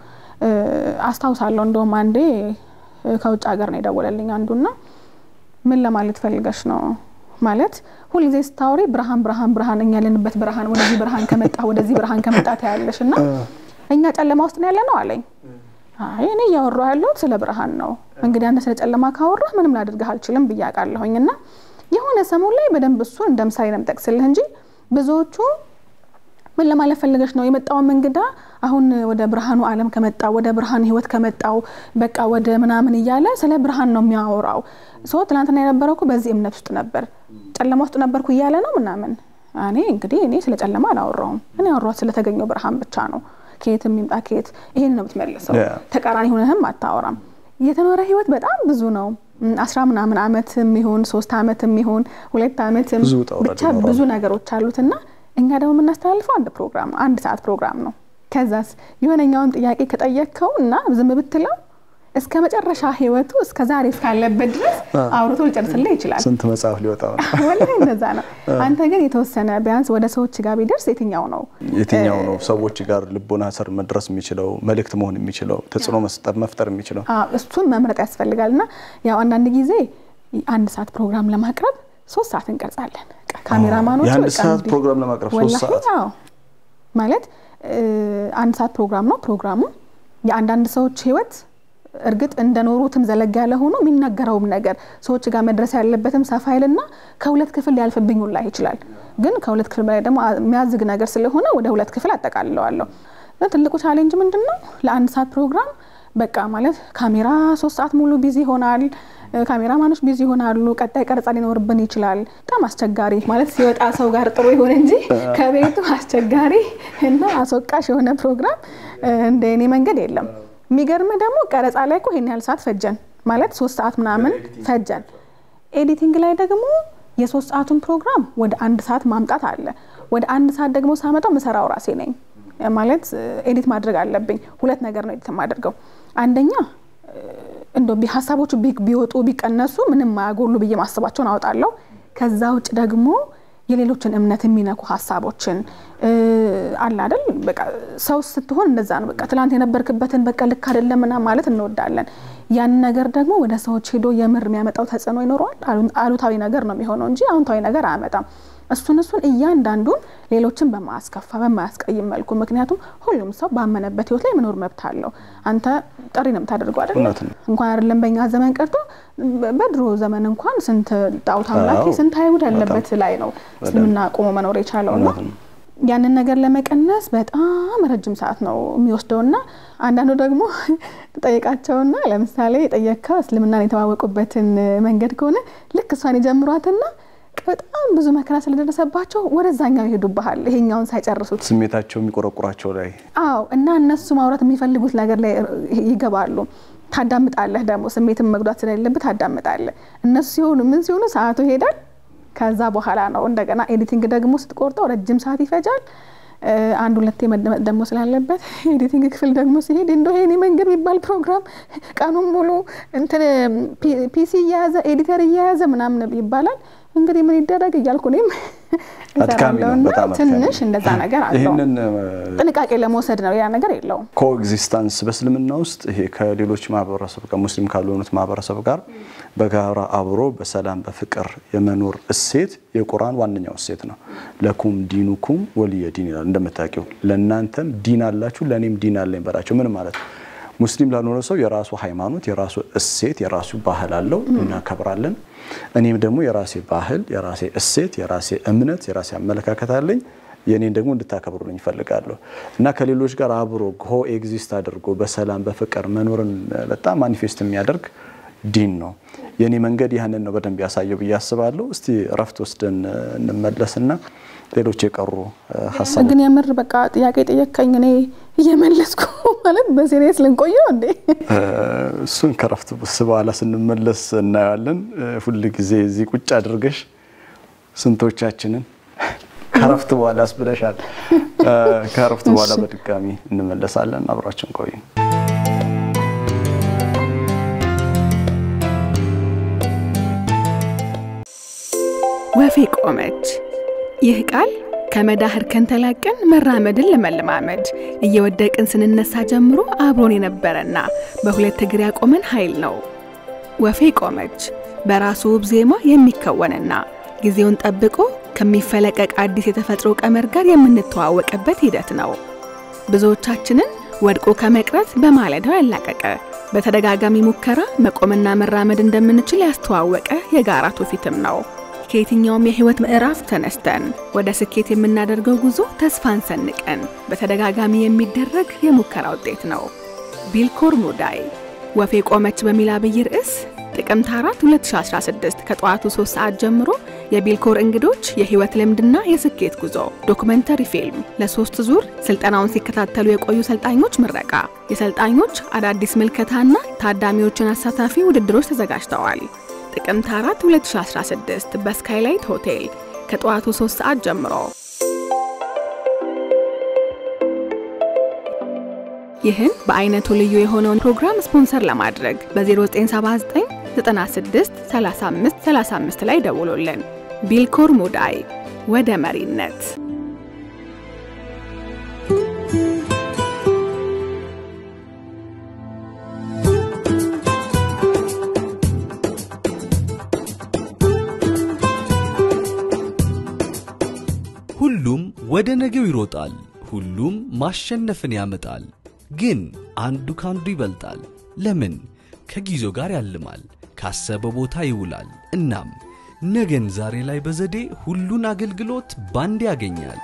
አስታውሳለሁ እንደውም አንዴ ከውጭ ሀገር ነው የደወለልኝ አንዱና ምን ለማለት ፈልገሽ ነው ማለት ሁልጊዜ ስታወሪ ብርሃን ብርሃን ብርሃን እኛ ያለንበት ብርሃን ወደዚህ ብርሃን ከመጣ ወደዚህ ብርሃን ከመጣ ታያለሽ እና እኛ ጨለማ ውስጥ ነው ያለ ነው አለኝ። አይ እኔ እያወራሁ ያለሁት ስለ ብርሃን ነው። እንግዲህ አንተ ስለ ጨለማ ካወራህ ምንም ላደርግህ አልችልም ብዬ አውቃለሁኝ። እና የሆነ ሰሞን ላይ በደንብ እሱን እንደ ምሳሌ ነው የምጠቅስልህ እንጂ ብዙዎቹ ምን ለማለት ፈልገሽ ነው የመጣውን እንግዳ አሁን ወደ ብርሃኑ ዓለም ከመጣው ወደ ብርሃን ህይወት ከመጣው በቃ ወደ ምናምን እያለ ስለ ብርሃን ነው የሚያወራው። ሶ ትናንትና የነበረው እኮ በዚህ እምነት ውስጥ ነበር፣ ጨለማ ውስጥ ነበርኩ እያለ ነው ምናምን። እኔ እንግዲህ እኔ ስለ ጨለማ አላወራውም። እኔ ያወራሁት ስለተገኘው ብርሃን ብቻ ነው። ከየት የሚምጣ ከየት ይሄን ነው የምትመልሰው። ተቃራኒ ሆነህም አታወራም። የተኖረ ህይወት በጣም ብዙ ነው። አስራ ምናምን አመት የሚሆን ሶስት አመት የሚሆን ሁለት አመትም ብቻ ብዙ ነገሮች አሉትና እኛ ደግሞ የምናስተላልፈው አንድ ፕሮግራም ነው፣ አንድ ሰዓት ፕሮግራም ነው። ከዛስ የሆነኛውን ጥያቄ ከጠየቅከው እና ዝም ብትለው እስከ መጨረሻ ህይወቱ እስከ ዛሬ እስካለበት ድረስ አውርቶ ሊጨርስልህ ይችላል። ስንት መጽሐፍ ሊወጣ ነው። ወላሂ እንደዛ ነው። አንተ ግን የተወሰነ ቢያንስ ወደ ሰዎች ጋር ቢደርስ የትኛው ነው የትኛው ነው ሰዎች ጋር ልቦና ስር መድረስ የሚችለው መልእክት መሆን የሚችለው ተጽዕኖ መስጠት መፍጠር የሚችለው እሱን መምረጥ ያስፈልጋል። እና ያው አንዳንድ ጊዜ አንድ ሰዓት ፕሮግራም ለማቅረብ ሶስት ሰዓት እንቀርጻለን። ካሜራማኖቹ የአንድ ሰዓት ፕሮግራም ለማቅረብ ሶስት ሰዓት ማለት አንድ ሰዓት ፕሮግራም ነው። ፕሮግራሙ የአንዳንድ ሰዎች ህይወት እርግጥ እንደኖሩትም ዘለግ ያለ ሆኖ የሚነገረውም ነገር ሰዎች ጋር መድረስ ያለበትም ሰፋ ይልና ከሁለት ክፍል ሊያልፍብኝ ሁላ ይችላል። ግን ከሁለት ክፍል በላይ ደግሞ የሚያዝግ ነገር ስለሆነ ወደ ሁለት ክፍል አጠቃልለዋለሁ። ትልቁ ቻሌንጅ ምንድን ነው? ለአንድ ሰዓት ፕሮግራም በቃ ማለት ካሜራ ሶስት ሰዓት ሙሉ ቢዚ ይሆናል። ካሜራማኖች ቢዚ ይሆናሉ። ቀጣይ ቀረጻ ሊኖርብን ይችላል። በጣም አስቸጋሪ ማለት ሲወጣ ሰው ጋር ጥሩ ይሆን እንጂ ከቤቱ አስቸጋሪ እና አስወቃሽ የሆነ ፕሮግራም እንደ እኔ መንገድ የለም። የሚገርም ደግሞ ቀረጻ ላይ እኮ ይሄን ያህል ሰዓት ፈጀን ማለት ሶስት ሰዓት ምናምን ፈጀን። ኤዲቲንግ ላይ ደግሞ የሶስት ሰዓቱን ፕሮግራም ወደ አንድ ሰዓት ማምጣት አለ። ወደ አንድ ሰዓት ደግሞ ሳመጣው ምሰራው ራሴ ነኝ ማለት ኤዲት ማድረግ አለብኝ። ሁለት ነገር ነው ኤዲት የማደርገው። አንደኛ እንደ ሀሳቦቹ ቢወጡ ቢቀነሱ ምንም ማያጎሉ ብዬ ማስባቸውን አወጣለሁ። ከዛ ውጭ ደግሞ የሌሎችን እምነት የሚነኩ ሀሳቦችን አለ አይደል? በቃ ሰው ስትሆን እንደዛ ነው። በቃ ትላንት የነበርክበትን በቃ ልክ አይደለም ምናምን ማለት እንወዳለን። ያን ነገር ደግሞ ወደ ሰዎች ሄዶ የምር የሚያመጣው ተጽዕኖ ይኖረዋል። አሉታዊ ነገር ነው የሚሆነው እንጂ አዎንታዊ ነገር አያመጣም። እሱን እሱን እያንዳንዱን ሌሎችን በማያስከፋ በማያስቀይም መልኩ ምክንያቱም ሁሉም ሰው ባመነበት ህይወት ላይ መኖር መብት አለው። አንተ ጥሪ ነው የምታደርገው አይደል? እንኳን አይደለም በእኛ ዘመን ቀርቶ በድሮ ዘመን እንኳን ስንት ጣዖት አምላኪ ስንት አይሁድ ያለበት ላይ ነው እስልምና ቆሞ መኖር የቻለው ነው። ያንን ነገር ለመቀነስ በጣም ረጅም ሰዓት ነው የሚወስደውና አንዳንዱ ደግሞ ጠይቃቸውና ለምሳሌ የጠየቅከው እስልምናን የተዋወቁበትን መንገድ ከሆነ ልክ እሷን የጀምሯትና በጣም ብዙ መከራ ስለደረሰባቸው ወደዛኛው ይሄዱብሃል፣ ይሄኛውን ሳይጨርሱት ስሜታቸው የሚቆረቁራቸው ላይ አዎ። እና እነሱ ማውራት የሚፈልጉት ነገር ላይ ይገባሉ። ታዳምጣለህ፣ ደግሞ ስሜትን መጉዳት ስለሌለብህ ታዳምጣለህ። እነሱ ሲሆኑ ምን ሲሆኑ ሰዓቱ ይሄዳል። ከዛ በኋላ ነው እንደገና ኤዲቲንግ ደግሞ ስትቆርጠው ረጅም ሰዓት ይፈጃል። አንድ ሁለቴ መደመጥ ደግሞ ስላለበት ኤዲቲንግ ክፍል ደግሞ ሲሄድ እንደ ይሄኔ መንገድ የሚባል ፕሮግራም ቀኑን ሙሉ እንትን ፒሲ እየያዘ ኤዲተር እየያዘ ምናምን ይባላል። እንግዲህ ምን ይደረግ እያልኩ እኔም እሰራለሁና ትንሽ እንደዛ ነገር አለው። ይህንን ጥንቃቄ ለመውሰድ ነው፣ ያ ነገር የለውም። ኮኤግዚስተንስ በእስልምና ውስጥ ይሄ ከሌሎች ማህበረሰብ ጋር ሙስሊም ካልሆኑት ማህበረሰብ ጋር በጋራ አብሮ በሰላም በፍቅር የመኖር እሴት የቁርአን ዋነኛው እሴት ነው። ለኩም ዲኑኩም ወልየ ዲን ይላል። እንደምታውቂው ለእናንተም ዲን አላችሁ ለእኔም ዲን አለኝ በላቸው። ምን ማለት ነው? ሙስሊም ላልሆነ ሰው የራሱ ሃይማኖት፣ የራሱ እሴት፣ የራሱ ባህል አለው፣ እናከብራለን። እኔም ደግሞ የራሴ ባህል፣ የራሴ እሴት፣ የራሴ እምነት፣ የራሴ አመለካከት አለኝ። የኔን ደግሞ እንድታከብሩልኝ ይፈልጋለሁ እና ከሌሎች ጋር አብሮ ኮ ኤግዚስት አድርጎ በሰላም በፍቅር መኖርን በጣም ማኒፌስት የሚያደርግ ዲን ነው። የኔ መንገድ ያህንን ነው በደንብ ያሳየው ብዬ አስባለሁ። እስቲ እረፍት ወስደን እንመለስና ሌሎች የቀሩ ሀሳብ ግን የምር በቃ ጥያቄ ጠየቀኝ እኔ እየመለስኩ ማለት በሲሪየስ ልንቆየው እንዴ? እሱን ከረፍት በኋላ ስንመለስ እናየዋለን። ሁል ጊዜ እዚህ ቁጭ አድርገሽ ስንቶቻችንን ከረፍት በኋላ አስብለሻል። ከረፍት በኋላ በድጋሚ እንመለሳለን። አብራችን ቆዩ። ወፌ ቆመች። ይህ ቃል ከመዳህር ከንተላቀን መራመድን ለመለማመድ እየወደቅን ስንነሳ ጀምሮ አብሮን የነበረና በሁለት እግር ያቆመን ኃይል ነው። ወፌ ቆመች በራሱ ውብ ዜማ የሚከወንና ጊዜውን ጠብቆ ከሚፈለቀቅ አዲስ የተፈጥሮ ቀመር ጋር የምንተዋወቅበት ሂደት ነው። ብዙዎቻችንን ወድቆ ከመቅረት በማለዳው ያላቀቀ በተደጋጋሚ ሙከራ መቆምና መራመድ እንደምንችል ያስተዋወቀ የጋራ ትውፊትም ነው። ከየትኛውም የህይወት ምዕራፍ ተነስተን ወደ ስኬት የምናደርገው ጉዞ ተስፋን ሰንቀን በተደጋጋሚ የሚደረግ የሙከራ ውጤት ነው። ቢልኮር ሙዳይ ወፌ ቆመች በሚል አብይ ርዕስ ጥቅምት 4 2016 ከጠዋቱ 3 ሰዓት ጀምሮ የቢልኮር እንግዶች የህይወት ልምድና የስኬት ጉዞ ዶክመንተሪ ፊልም ለሶስት ዙር ስልጠናውን ሲከታተሉ የቆዩ ሰልጣኞች ምረቃ፣ የሰልጣኞች አዳዲስ ምልከታና ታዳሚዎችን አሳታፊ ውድድሮች ተዘጋጅተዋል። ጥቅምት 4 2016 በስካይላይት ሆቴል ከጠዋቱ 3 ሰዓት ጀምሮ። ይህን በአይነቱ ልዩ የሆነውን ፕሮግራም ስፖንሰር ለማድረግ በ0979 96 35 35 ላይ ደውሎልን። ቢልኮር ሙዳይ ወደ መሪነት ሁሉም ወደ ነገው ይሮጣል። ሁሉም ማሸነፍን ያመጣል። ግን አንዱ ካንዱ ይበልጣል። ለምን? ከጊዜው ጋር ያልማል፣ ካሰበ ቦታ ይውላል። እናም ነገን ዛሬ ላይ በዘዴ ሁሉን አገልግሎት ባንድ ያገኛል።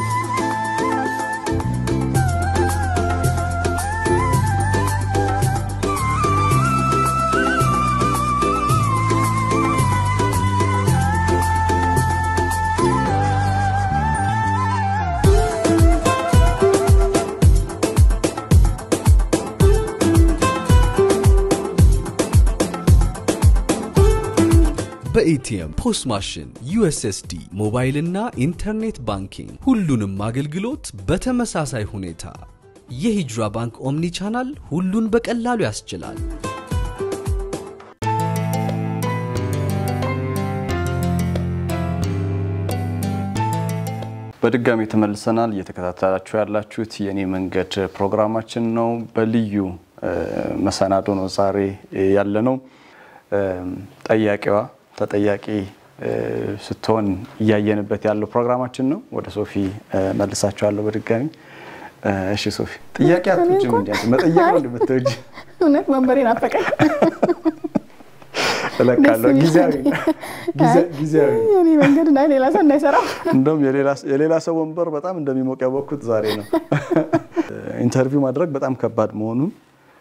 በኤቲኤም፣ ፖስት ማሽን፣ ዩኤስኤስዲ፣ ሞባይልና ኢንተርኔት ባንኪንግ ሁሉንም አገልግሎት በተመሳሳይ ሁኔታ የሂጅራ ባንክ ኦምኒ ቻናል ሁሉን በቀላሉ ያስችላል። በድጋሚ ተመልሰናል። እየተከታተላችሁ ያላችሁት የኔ መንገድ ፕሮግራማችን ነው። በልዩ መሰናዶ ነው ዛሬ ያለ ነው። ጠያቂዋ ተጠያቂ ስትሆን እያየንበት ያለው ፕሮግራማችን ነው። ወደ ሶፊ መልሳችኋለሁ በድጋሚ። እሺ ሶፊ፣ ጥያቄ አትወጂም? እንዲ መጠየቅ ነው እንደምትወጂ እውነት መንበሬ ናፈቀኝ። እለቃለሁ። ጊዜያዊ ጊዜያዊ የኔ መንገድ እና ሌላ ሰው እንዳይሰራው እንደውም የሌላ ሰው ወንበር በጣም እንደሚሞቅ ያወቅኩት ዛሬ ነው። ኢንተርቪው ማድረግ በጣም ከባድ መሆኑን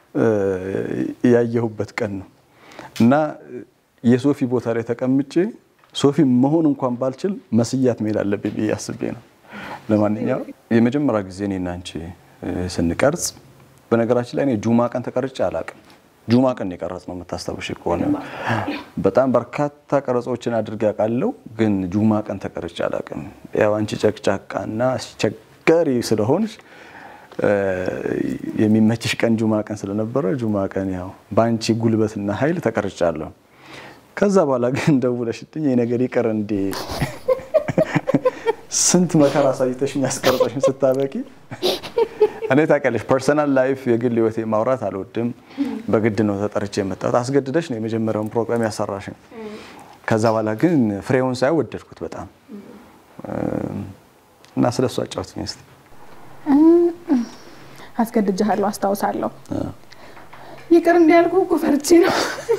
ያየሁበት ቀን ነው እና የሶፊ ቦታ ላይ ተቀምጬ ሶፊ መሆን እንኳን ባልችል መስያት መሄድ አለብኝ ብዬ አስቤ ነው። ለማንኛውም የመጀመሪያ ጊዜ እኔና አንቺ ስንቀርጽ፣ በነገራችን ላይ እኔ ጁማ ቀን ተቀርጬ አላቅም። ጁማ ቀን የቀረጽ ነው የምታስታውሽ ከሆነ በጣም በርካታ ቀረጾችን አድርጌ አውቃለሁ፣ ግን ጁማ ቀን ተቀርጬ አላቅም። ያው አንቺ ጨቅጫቃና አስቸጋሪ ስለሆንሽ የሚመችሽ ቀን ጁማ ቀን ስለነበረ ጁማ ቀን ያው በአንቺ ጉልበትና ኃይል ተቀርጫለሁ። ከዛ በኋላ ግን ደውለሽልኝ የነገር ይቅር እንዴ ስንት መከራ አሳይተሽ የሚያስቀርጸሽን ስታበቂ እኔ ታውቂያለሽ፣ ፐርሰናል ላይፍ የግል ህይወቴ ማውራት አልወድም። በግድ ነው ተጠርቼ የመጣሁት። አስገድደሽ ነው የመጀመሪያውን ፕሮግራም ያሰራሽን። ከዛ በኋላ ግን ፍሬውን ሳይ ወደድኩት በጣም እና ስለ እሱ አጫውትኝ እስኪ። አስገድጃለሁ፣ አስታውሳለሁ። ይቅር እንዲያልኩ እኮ ፈርቼ ነው።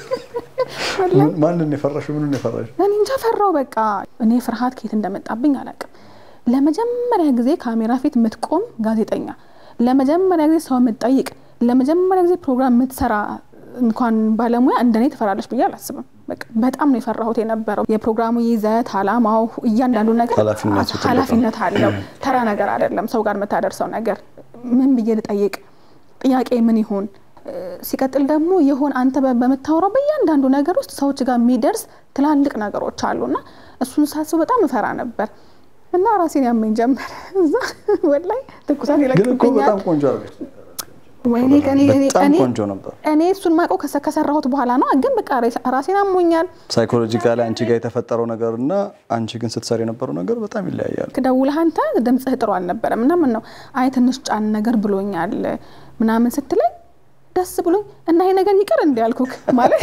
ማንን የፈራሽው? ምኑን የፈራሽው? እኔ እንጃ ፈራው። በቃ እኔ ፍርሃት ከየት እንደመጣብኝ አላውቅም። ለመጀመሪያ ጊዜ ካሜራ ፊት የምትቆም ጋዜጠኛ፣ ለመጀመሪያ ጊዜ ሰው የምትጠይቅ፣ ለመጀመሪያ ጊዜ ፕሮግራም የምትሰራ እንኳን ባለሙያ እንደኔ ትፈራለች ብዬ አላስብም። በቃ በጣም ነው የፈራሁት የነበረው። የፕሮግራሙ ይዘት፣ አላማው፣ እያንዳንዱ ነገር ኃላፊነቱ ትልቅ ነው። ኃላፊነት አለው። ተራ ነገር አይደለም። ሰው ጋር የምታደርሰው ነገር ምን ብዬ ልጠይቅ፣ ጥያቄ ምን ይሁን ሲቀጥል ደግሞ የሆን አንተ በምታወራው በእያንዳንዱ ነገር ውስጥ ሰዎች ጋር የሚደርስ ትላልቅ ነገሮች አሉና እሱን ሳስብ በጣም እፈራ ነበር እና ራሴን ያመኝ ጀመር። እዛ ወላሂ ትኩሳት ግን እኮ ይለቅብኛል። በጣም ቆንጆ አድርገሽ ወይኔ ከኔ በጣም ቆንጆ ነበር። እኔ እሱን ማውቀው ከሰ- ከሰራሁት በኋላ ነው። ግን በቃ ራሴን አሞኛል። ሳይኮሎጂካሊ አንቺ ጋር የተፈጠረው ነገር እና አንቺ ግን ስትሰሪ የነበረው ነገር በጣም ይለያያል። ደውለህ አንተ ድምፅህ ጥሩ አልነበረም ምናምን ነው። አይ ትንሽ ጫን ነገር ብሎኛል ምናምን ስትለኝ ደስ ብሎኝ እና ይሄ ነገር ይቅር እንዲያልኩክ ማለት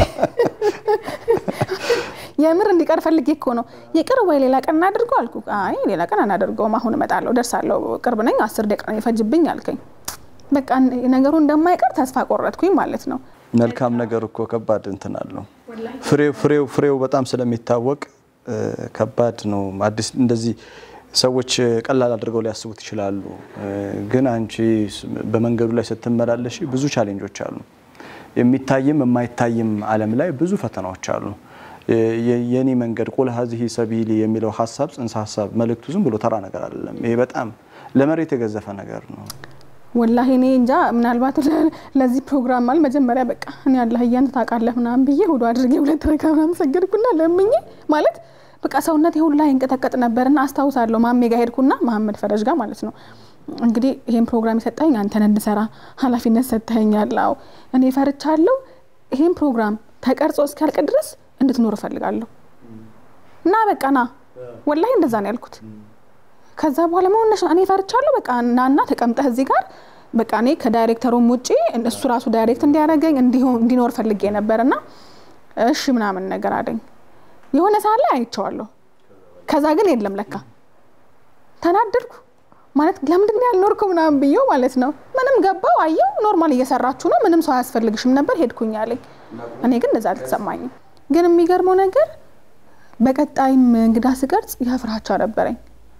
የምር እንዲቀር ፈልጌ እኮ ነው። ይቅር ወይ ሌላ ቀን እናድርገው አልኩ። አይ ሌላ ቀን አናደርገውም፣ አሁን እመጣለሁ፣ ደርሳለሁ፣ ቅርብ ነኝ፣ አስር ደቂቃ ነው ይፈጅብኝ አልከኝ። በቃ ነገሩ እንደማይቀር ተስፋ ቆረጥኩኝ ማለት ነው። መልካም ነገር እኮ ከባድ እንትን አለው። ፍሬው ፍሬው ፍሬው በጣም ስለሚታወቅ እ፣ ከባድ ነው። አዲስ እንደዚህ ሰዎች ቀላል አድርገው ሊያስቡት ይችላሉ። እ፣ ግን አንቺ ስ- በመንገዱ ላይ ስትመላለሽ ብዙ ቻሌንጆች አሉ። የሚታይም የማይታይም ዓለም ላይ ብዙ ፈተናዎች አሉ። የ- የ- የኔ መንገድ ቁል ሀዚህ ሰቢሊ የሚለው ሀሳብ ጽንሰ ሀሳብ መልእክቱ ዝም ብሎ ተራ ነገር አይደለም። ይሄ በጣም ለመሬት የገዘፈ ነገር ነው። ወላሂ እኔ እንጃ ምናልባት ለ- ለዚህ ፕሮግራም ማለት መጀመሪያ በቃ እኔ አላህ እያንተ ታውቃለህ ምናምን ብዬ ሁሉ አድርጌ ሁለት ረካ ምናምን ሰገድኩና ለምኜ ማለት በቃ ሰውነት ሁላ ይንቀጠቀጥ ነበርና አስታውሳለሁ። ማሜ ጋር ሄድኩና መሀመድ ፈረጅ ጋር ማለት ነው እንግዲህ ይሄን ፕሮግራም የሰጠኝ አንተን እንድሰራ ኃላፊነት ሰጥተኸኛል። አዎ እኔ ፈርቻለሁ። ይሄን ፕሮግራም ተቀርጾ እስኪያልቅ ድረስ እንድትኖር እፈልጋለሁ እና በቃ ና ወላሂ እንደዛ ነው ያልኩት። ከዛ በኋላ መሆነሽ እኔ ፈርቻለሁ። በቃ እናና ተቀምጠህ እዚህ ጋር በቃ እኔ ከዳይሬክተሩም ውጪ እሱ ራሱ ዳይሬክት እንዲያደርገኝ እንዲሆን እንዲኖር ፈልጌ ነበር እና እሺ ምናምን ነገር አለኝ። የሆነ ሰዓት ላይ አይቼዋለሁ። ከዛ ግን የለም ለካ ተናደድኩ። ማለት ለምንድን ነው ያልኖርከው ምናምን ብዬው ማለት ነው። ምንም ገባው አየው፣ ኖርማል እየሰራችሁ ነው፣ ምንም ሰው አያስፈልግሽም ነበር ሄድኩኝ አለኝ። እኔ ግን እንደዛ አልተሰማኝም። ግን የሚገርመው ነገር በቀጣይም እንግዳ ስቀርጽ ያ ፍራቻ ነበረኝ።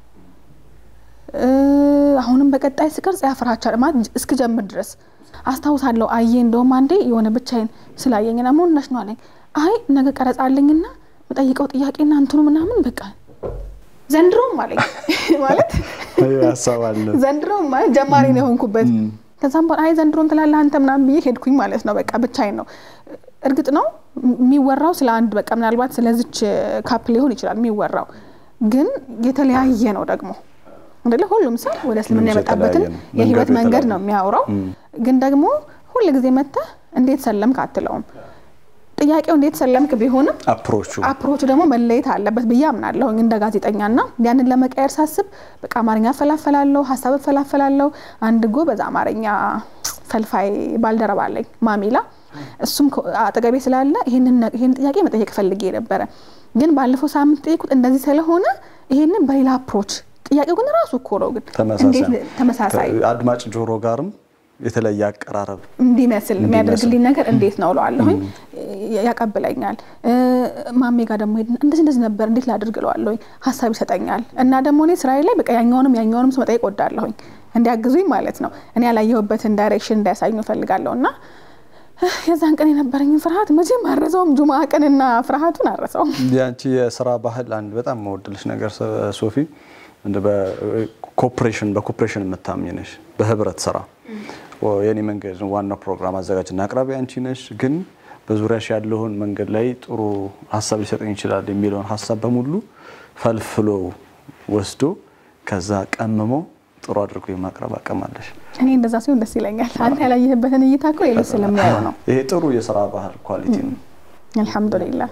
እ፣ አሁንም በቀጣይ ስቀርጽ ያ ፍራቻ ማለት እስክጀምር ድረስ አስታውሳለሁ። አየ እንደውም አንዴ የሆነ ብቻዬን ስላየኝና መሆንነሽ ነው አለኝ። አይ ነገ ቀረጻ አለኝና መጠይቀው ጥያቄና እንትኑ ምናምን በቃ ዘንድሮም አለኝ ማለት ሀሳብ አለ ዘንድሮም ማለት ጀማሪ ነው የሆንኩበት። ከዛም በኋላ አይ ዘንድሮም ትላለህ አንተ ምናምን ብዬ ሄድኩኝ ማለት ነው። በቃ ብቻዬን ነው። እርግጥ ነው የሚወራው ስለ አንድ በቃ ምናልባት ስለዚች ካፕ ሊሆን ይችላል የሚወራው፣ ግን የተለያየ ነው ደግሞ አይደለ? ሁሉም ሰው ወደ እስልምና ሁሉም ሰው የመጣበትን የተለያየ ነው። የህይወት መንገዱ መንገድ የተለያየ ነው የሚያወራው። ግን ደግሞ ሁል ጊዜ መጥተህ እንዴት ሰለምክ አትለውም። ጥያቄው እንዴት ሰለምክ ቢሆንም አፕሮቹ አፕሮቹ ደግሞ መለየት አለበት ብዬ አምናለሁ እንደ ጋዜጠኛ ና ያንን ለመቀየር ሳስብ በቃ አማርኛ እፈላፈላለሁ፣ ሀሳብ እፈላፈላለሁ። አንድ ጎበዝ አማርኛ ፈልፋይ ባልደረባ አለኝ ማሚላ፣ እሱም ከ- አጠገቤ ስላለ ይህንን ነ- ይህን ጥያቄ መጠየቅ ፈልጌ ነበረ። ግን ባለፈው ሳምንት ጠየቁት እንደዚህ ስለሆነ ይህንን በሌላ አፕሮች ጥያቄው ግን ራሱ እኮ ነው ግን እንዴት ተመሳሳይ ተመሳሳይ አድማጭ ጆሮ ጋርም የተለየ አቀራረብ እንዲመስል የሚያደርግልኝ ነገር እንዴት ነው እለዋለሁኝ። ያቀብለኛል። እ፣ ማሜ ጋር ደግሞ ሄድን እንደዚህ እንደዚህ ነበር እንዴት ላድርግ እለዋለሁኝ። ሀሳብ ይሰጠኛል እና ደግሞ እኔ ስራዬ ላይ በቃ ያኛውንም ያኛውንም ሰው መጠየቅ ወዳለሁኝ እንዲያግዙኝ ማለት ነው። እኔ ያላየሁበትን ዳይሬክሽን እንዳያሳዩ እፈልጋለሁ እና እ፣ የዛን ቀን የነበረኝን ፍርሃት መቼም አረሰውም። ጁማ ቀንና ፍርሃቱን አረሰውም። የአንቺ የስራ ባህል አንድ በጣም መወድልሽ ነገር ሶ- ሶፊ እንደ በኮፕሬሽን በኮፕሬሽን የምታምኝ ነሽ። በህብረት ስራ ወ- የኔ መንገድ ዋናው ፕሮግራም አዘጋጅና አቅራቢ አንቺ ነሽ። ግን በዙሪያሽ ያለውን መንገድ ላይ ጥሩ ሀሳብ ሊሰጠኝ ይችላል የሚለውን ሀሳብ በሙሉ ፈልፍሎ ወስዶ ከዛ ቀምሞ ጥሩ አድርጎ የማቅረብ አቅም አለሽ። እኔ እንደዛ ሲሆን ደስ ይለኛል። አንተ ያላየህበትን እይታ እኮ ሌሎች ስለሚያዩ ነው። ይሄ ጥሩ የስራ ባህል ኳሊቲ ነው። አልሐምዱሊላህ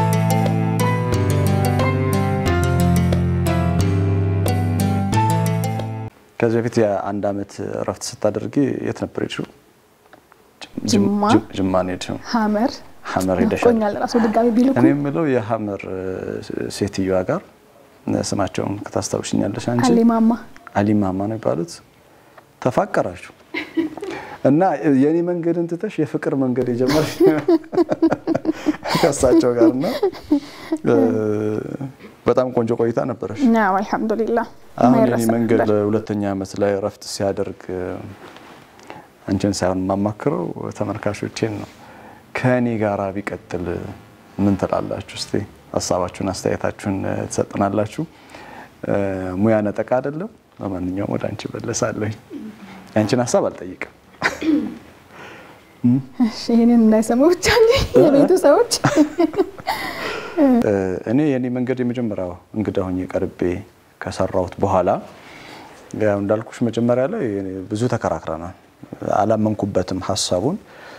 ከዚህ በፊት የአንድ አመት እረፍት ስታደርጊ የት ነበር ሄድሽው? ጅማ። ጅማ ነው የሄድሽው። ሀመር ሀመር ሄደሻል። ናፍቆኛል ራሱ ድጋሚ ቢልኩ እኔ የምለው የሀመር ሴትዮዋ ጋር ስማቸውን ከታስታውሽኛለሽ አንቺ አሊማማ አሊማማ ነው የሚባሉት ተፋቀራችሁ እና የእኔ መንገድን ትተሽ የፍቅር መንገድ የጀመርሽ ከሳቸው ጋር እና በጣም ቆንጆ ቆይታ ነበረሽ። ናው አልሐምዱሊላህ አሁን የኔ የማይረሳ መንገድ ነበር። ሁለተኛ ዓመት ላይ እረፍት ሲያደርግ አንቺን ሳይሆን የማማክረው ተመልካቾቼን ነው። ከእኔ ጋር ቢቀጥል ምን ትላላችሁ? እስቲ ሀሳባችሁን አስተያየታችሁን ትሰጥናላችሁ። ሙያ ነጠቃ አይደለም። ለማንኛውም ወደ አንቺ መለሳለሁ። የአንቺን ሀሳብ አልጠይቅም። እሺ፣ ይህንን እንዳይሰሙ ብቻ እንጂ የቤቱ ሰዎች እኔ የኔ መንገድ የመጀመሪያው እንግዳ ሆኜ ቀርቤ ከሰራሁት በኋላ ያው እንዳልኩሽ መጀመሪያ ላይ ብዙ ተከራክረናል። አላመንኩበትም ሀሳቡን።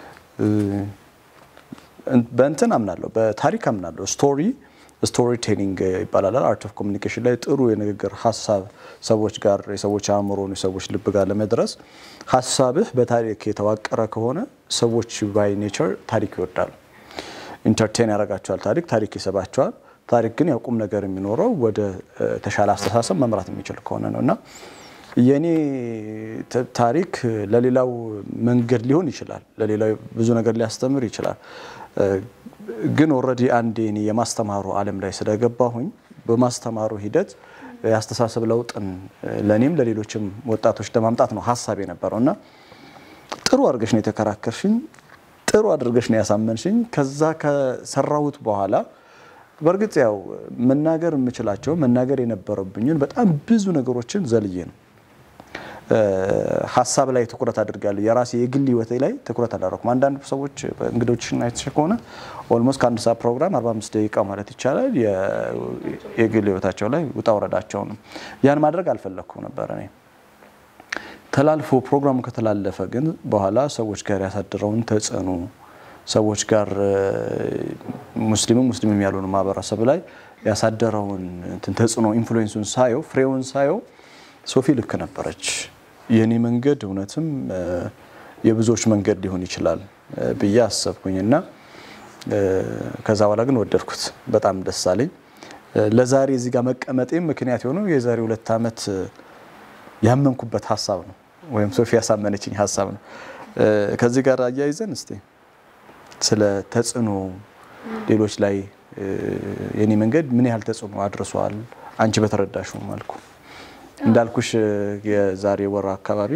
በእንትን አምናለሁ፣ በታሪክ አምናለሁ። ስቶሪ ስቶሪ ቴሊንግ ይባላል። አርት ኦፍ ኮሚኒኬሽን ላይ ጥሩ የንግግር ሀሳብ ሰዎች ጋር የሰዎች አእምሮን የሰዎች ልብ ጋር ለመድረስ ሀሳብህ በታሪክ የተዋቀረ ከሆነ ሰዎች ባይ ኔቸር ታሪክ ይወዳሉ። ኢንተርቴን ያደርጋቸዋል። ታሪክ ታሪክ ይስባቸዋል። ታሪክ ግን ያው ቁም ነገር የሚኖረው ወደ ተሻለ አስተሳሰብ መምራት የሚችል ከሆነ ነው እና የኔ ታሪክ ለሌላው መንገድ ሊሆን ይችላል፣ ለሌላው ብዙ ነገር ሊያስተምር ይችላል። ግን ኦልሬዲ አንዴ እኔ የማስተማሩ ዓለም ላይ ስለገባሁኝ በማስተማሩ ሂደት የአስተሳሰብ ለውጥን ለእኔም ለሌሎችም ወጣቶች ለማምጣት ነው ሀሳብ የነበረው እና ጥሩ አድርገሽ ነው የተከራከርሽኝ፣ ጥሩ አድርገሽ ነው ያሳመንሽኝ። ከዛ ከሰራሁት በኋላ በእርግጥ ያው መናገር የምችላቸው መናገር የነበረብኝን በጣም ብዙ ነገሮችን ዘልዬ ነው ሀሳብ ላይ ትኩረት አድርጋለሁ። የራሴ የግል ህይወቴ ላይ ትኩረት አላደረኩም። አንዳንድ ሰዎች እንግዶችን አይተሽ ከሆነ ኦልሞስት ከአንድ ሰዓት ፕሮግራም 45 ደቂቃ ማለት ይቻላል የግል ህይወታቸው ላይ ውጣ ውረዳቸው ነው። ያን ማድረግ አልፈለግኩም ነበር እኔ ተላልፎ ፕሮግራሙ ከተላለፈ ግን በኋላ ሰዎች ጋር ያሳደረውን ተጽዕኖ ሰዎች ጋር ሙስሊምም ሙስሊምም ያልሆኑ ማህበረሰብ ላይ ያሳደረውን እንትን ተጽዕኖ ኢንፍሉዌንሱን ሳየው ፍሬውን ሳየው ሶፊ ልክ ነበረች። የእኔ መንገድ እውነትም የብዙዎች መንገድ ሊሆን ይችላል ብዬ አሰብኩኝ እና ከዛ በኋላ ግን ወደድኩት። በጣም ደስ አለኝ። ለዛሬ እዚህ ጋር መቀመጤም ምክንያት የሆነው የዛሬ ሁለት ዓመት ያመንኩበት ሀሳብ ነው፣ ወይም ሶፊ ያሳመነችኝ ሀሳብ ነው። ከዚህ ጋር አያይዘን እስቲ ስለ ተጽዕኖ ሌሎች ላይ የኔ መንገድ ምን ያህል ተጽዕኖ አድርሷል አንቺ በተረዳሽው መልኩ እንዳልኩሽ የዛሬ ወር አካባቢ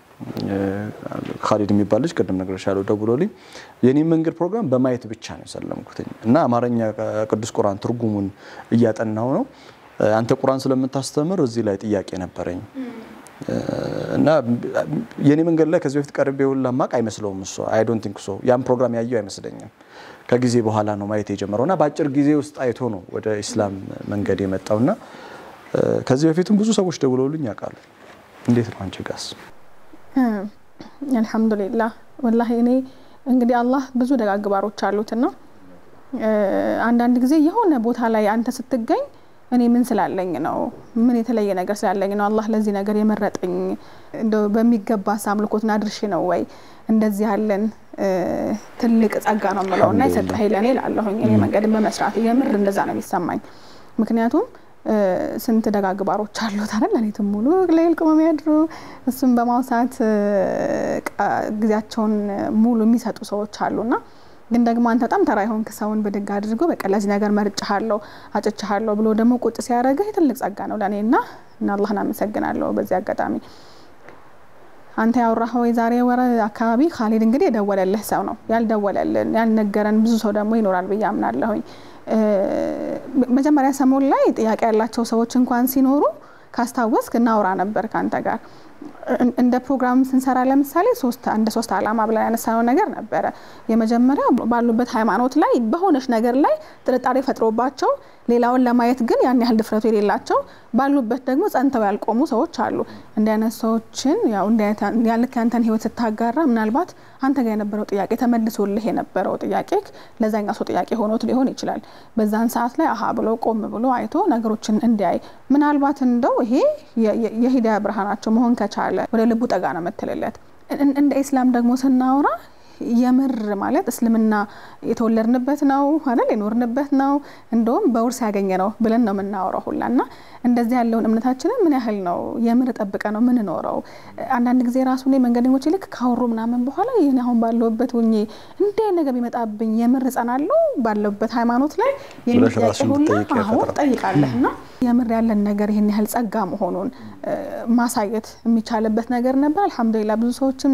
ካሊድ የሚባል ልጅ ቅድም ነግሬሻለሁ፣ ደውሎልኝ የኔ መንገድ ፕሮግራም በማየት ብቻ ነው የሰለምኩትኝ እና አማርኛ ቅዱስ ቁርአን ትርጉሙን እያጠናው ነው። አንተ ቁርአን ስለምታስተምር እዚህ ላይ ጥያቄ ነበረኝ እና የኔ መንገድ ላይ ከዚህ በፊት ቀርቤ ሁላ ማቅ አይመስለውም እሱ አይ ዶንት ቲንክ ሶ ያን ፕሮግራም ያየው አይመስለኝም። ከጊዜ በኋላ ነው ማየት የጀመረው እና በአጭር ጊዜ ውስጥ አይቶ ነው ወደ ኢስላም መንገድ የመጣውና ከዚህ በፊትም ብዙ ሰዎች ደውለውልኝ ያውቃሉ። እንዴት ነው አንቺ ጋስ? አልሐምዱሊላህ ወላሂ እኔ እንግዲህ አላህ ብዙ ደጋግባሮች አሉትና አንዳንድ ጊዜ የሆነ ቦታ ላይ አንተ ስትገኝ እኔ ምን ስላለኝ ነው? ምን የተለየ ነገር ስላለኝ ነው አላህ ለዚህ ነገር የመረጠኝ? እንደው በሚገባ አምልኮትን አድርሼ ነው ወይ እንደዚህ ያለን ትልቅ ጸጋ ነው የምለው እና የሰጠህ ለእኔ ላለሁኝ እኔ መንገድን በመስራት የምር እንደዛ ነው የሚሰማኝ። ምክንያቱም ስንት ደጋግባሮች አሉት አይደል? ሌሊቱን ሙሉ ሌል ቆመው የሚያድሩ እሱም በማውሳት ጊዜያቸውን ሙሉ የሚሰጡ ሰዎች አሉና ግን ደግሞ አንተ በጣም ተራ የሆንክ ሰውን ብድግ አድርጎ በቃ ለዚህ ነገር መርጭሃለሁ አጭቻሃለሁ ብሎ ደግሞ ቁጭ ሲያደርግህ ትልቅ ጸጋ ነው ለእኔ እና እና አላህን አመሰግናለሁ በዚህ አጋጣሚ። አንተ ያወራኸው የዛሬ ወር አካባቢ ካሊድ እንግዲህ የደወለልህ ሰው ነው። ያልደወለልን ያልነገረን ብዙ ሰው ደግሞ ይኖራል ብዬ አምናለሁኝ። መጀመሪያ ሰሞን ላይ ጥያቄ ያላቸው ሰዎች እንኳን ሲኖሩ ካስታወስክ እናውራ ነበር ከአንተ ጋር እንደ ፕሮግራም ስንሰራ ለምሳሌ ሶስት አንድ ሶስት አላማ ብለን ያነሳነው ነገር ነበረ። የመጀመሪያ ባሉበት ሃይማኖት ላይ በሆነች ነገር ላይ ጥርጣሬ ፈጥሮባቸው ሌላውን ለማየት ግን ያን ያህል ድፍረቱ የሌላቸው ባሉበት ደግሞ ጸንተው ያልቆሙ ሰዎች አሉ። እንዲህ አይነት ሰዎችን ያው ልክ ያንተን ህይወት ስታጋራ ምናልባት አንተ ጋር የነበረው ጥያቄ ተመልሶልህ የነበረው ጥያቄ ለዛኛው ሰው ጥያቄ ሆኖት ሊሆን ይችላል። በዛን ሰዓት ላይ አሀ ብሎ ቆም ብሎ አይቶ ነገሮችን እንዲያይ ምናልባት እንደው ይሄ የሂዳያ ብርሃናቸው መሆን ከቻለ ወደ ልቡ ጠጋ ነው የምትልለት። እንደ ኢስላም ደግሞ ስናወራ የምር ማለት እስልምና የተወለድንበት ነው አይደል? የኖርንበት ነው እንደውም በውርስ ያገኘ ነው ብለን ነው የምናወራው ሁላ እና እንደዚህ ያለውን እምነታችንን ምን ያህል ነው የምር ጠብቀ ነው ምንኖረው? አንዳንድ ጊዜ ራሱ ላይ መንገደኞች ልክ ካወሩ ምናምን በኋላ ይህን አሁን ባለውበት ሁኜ እንዲህ ነገር ቢመጣብኝ የምር እጸናለሁ ባለውበት ሃይማኖት ላይ የሚጠያቄ ሁላ አሁን ትጠይቃለህ እና የምር ያለን ነገር ይህን ያህል ጸጋ መሆኑን ማሳየት የሚቻልበት ነገር ነበር። አልሐምዱሊላ ብዙ ሰዎችም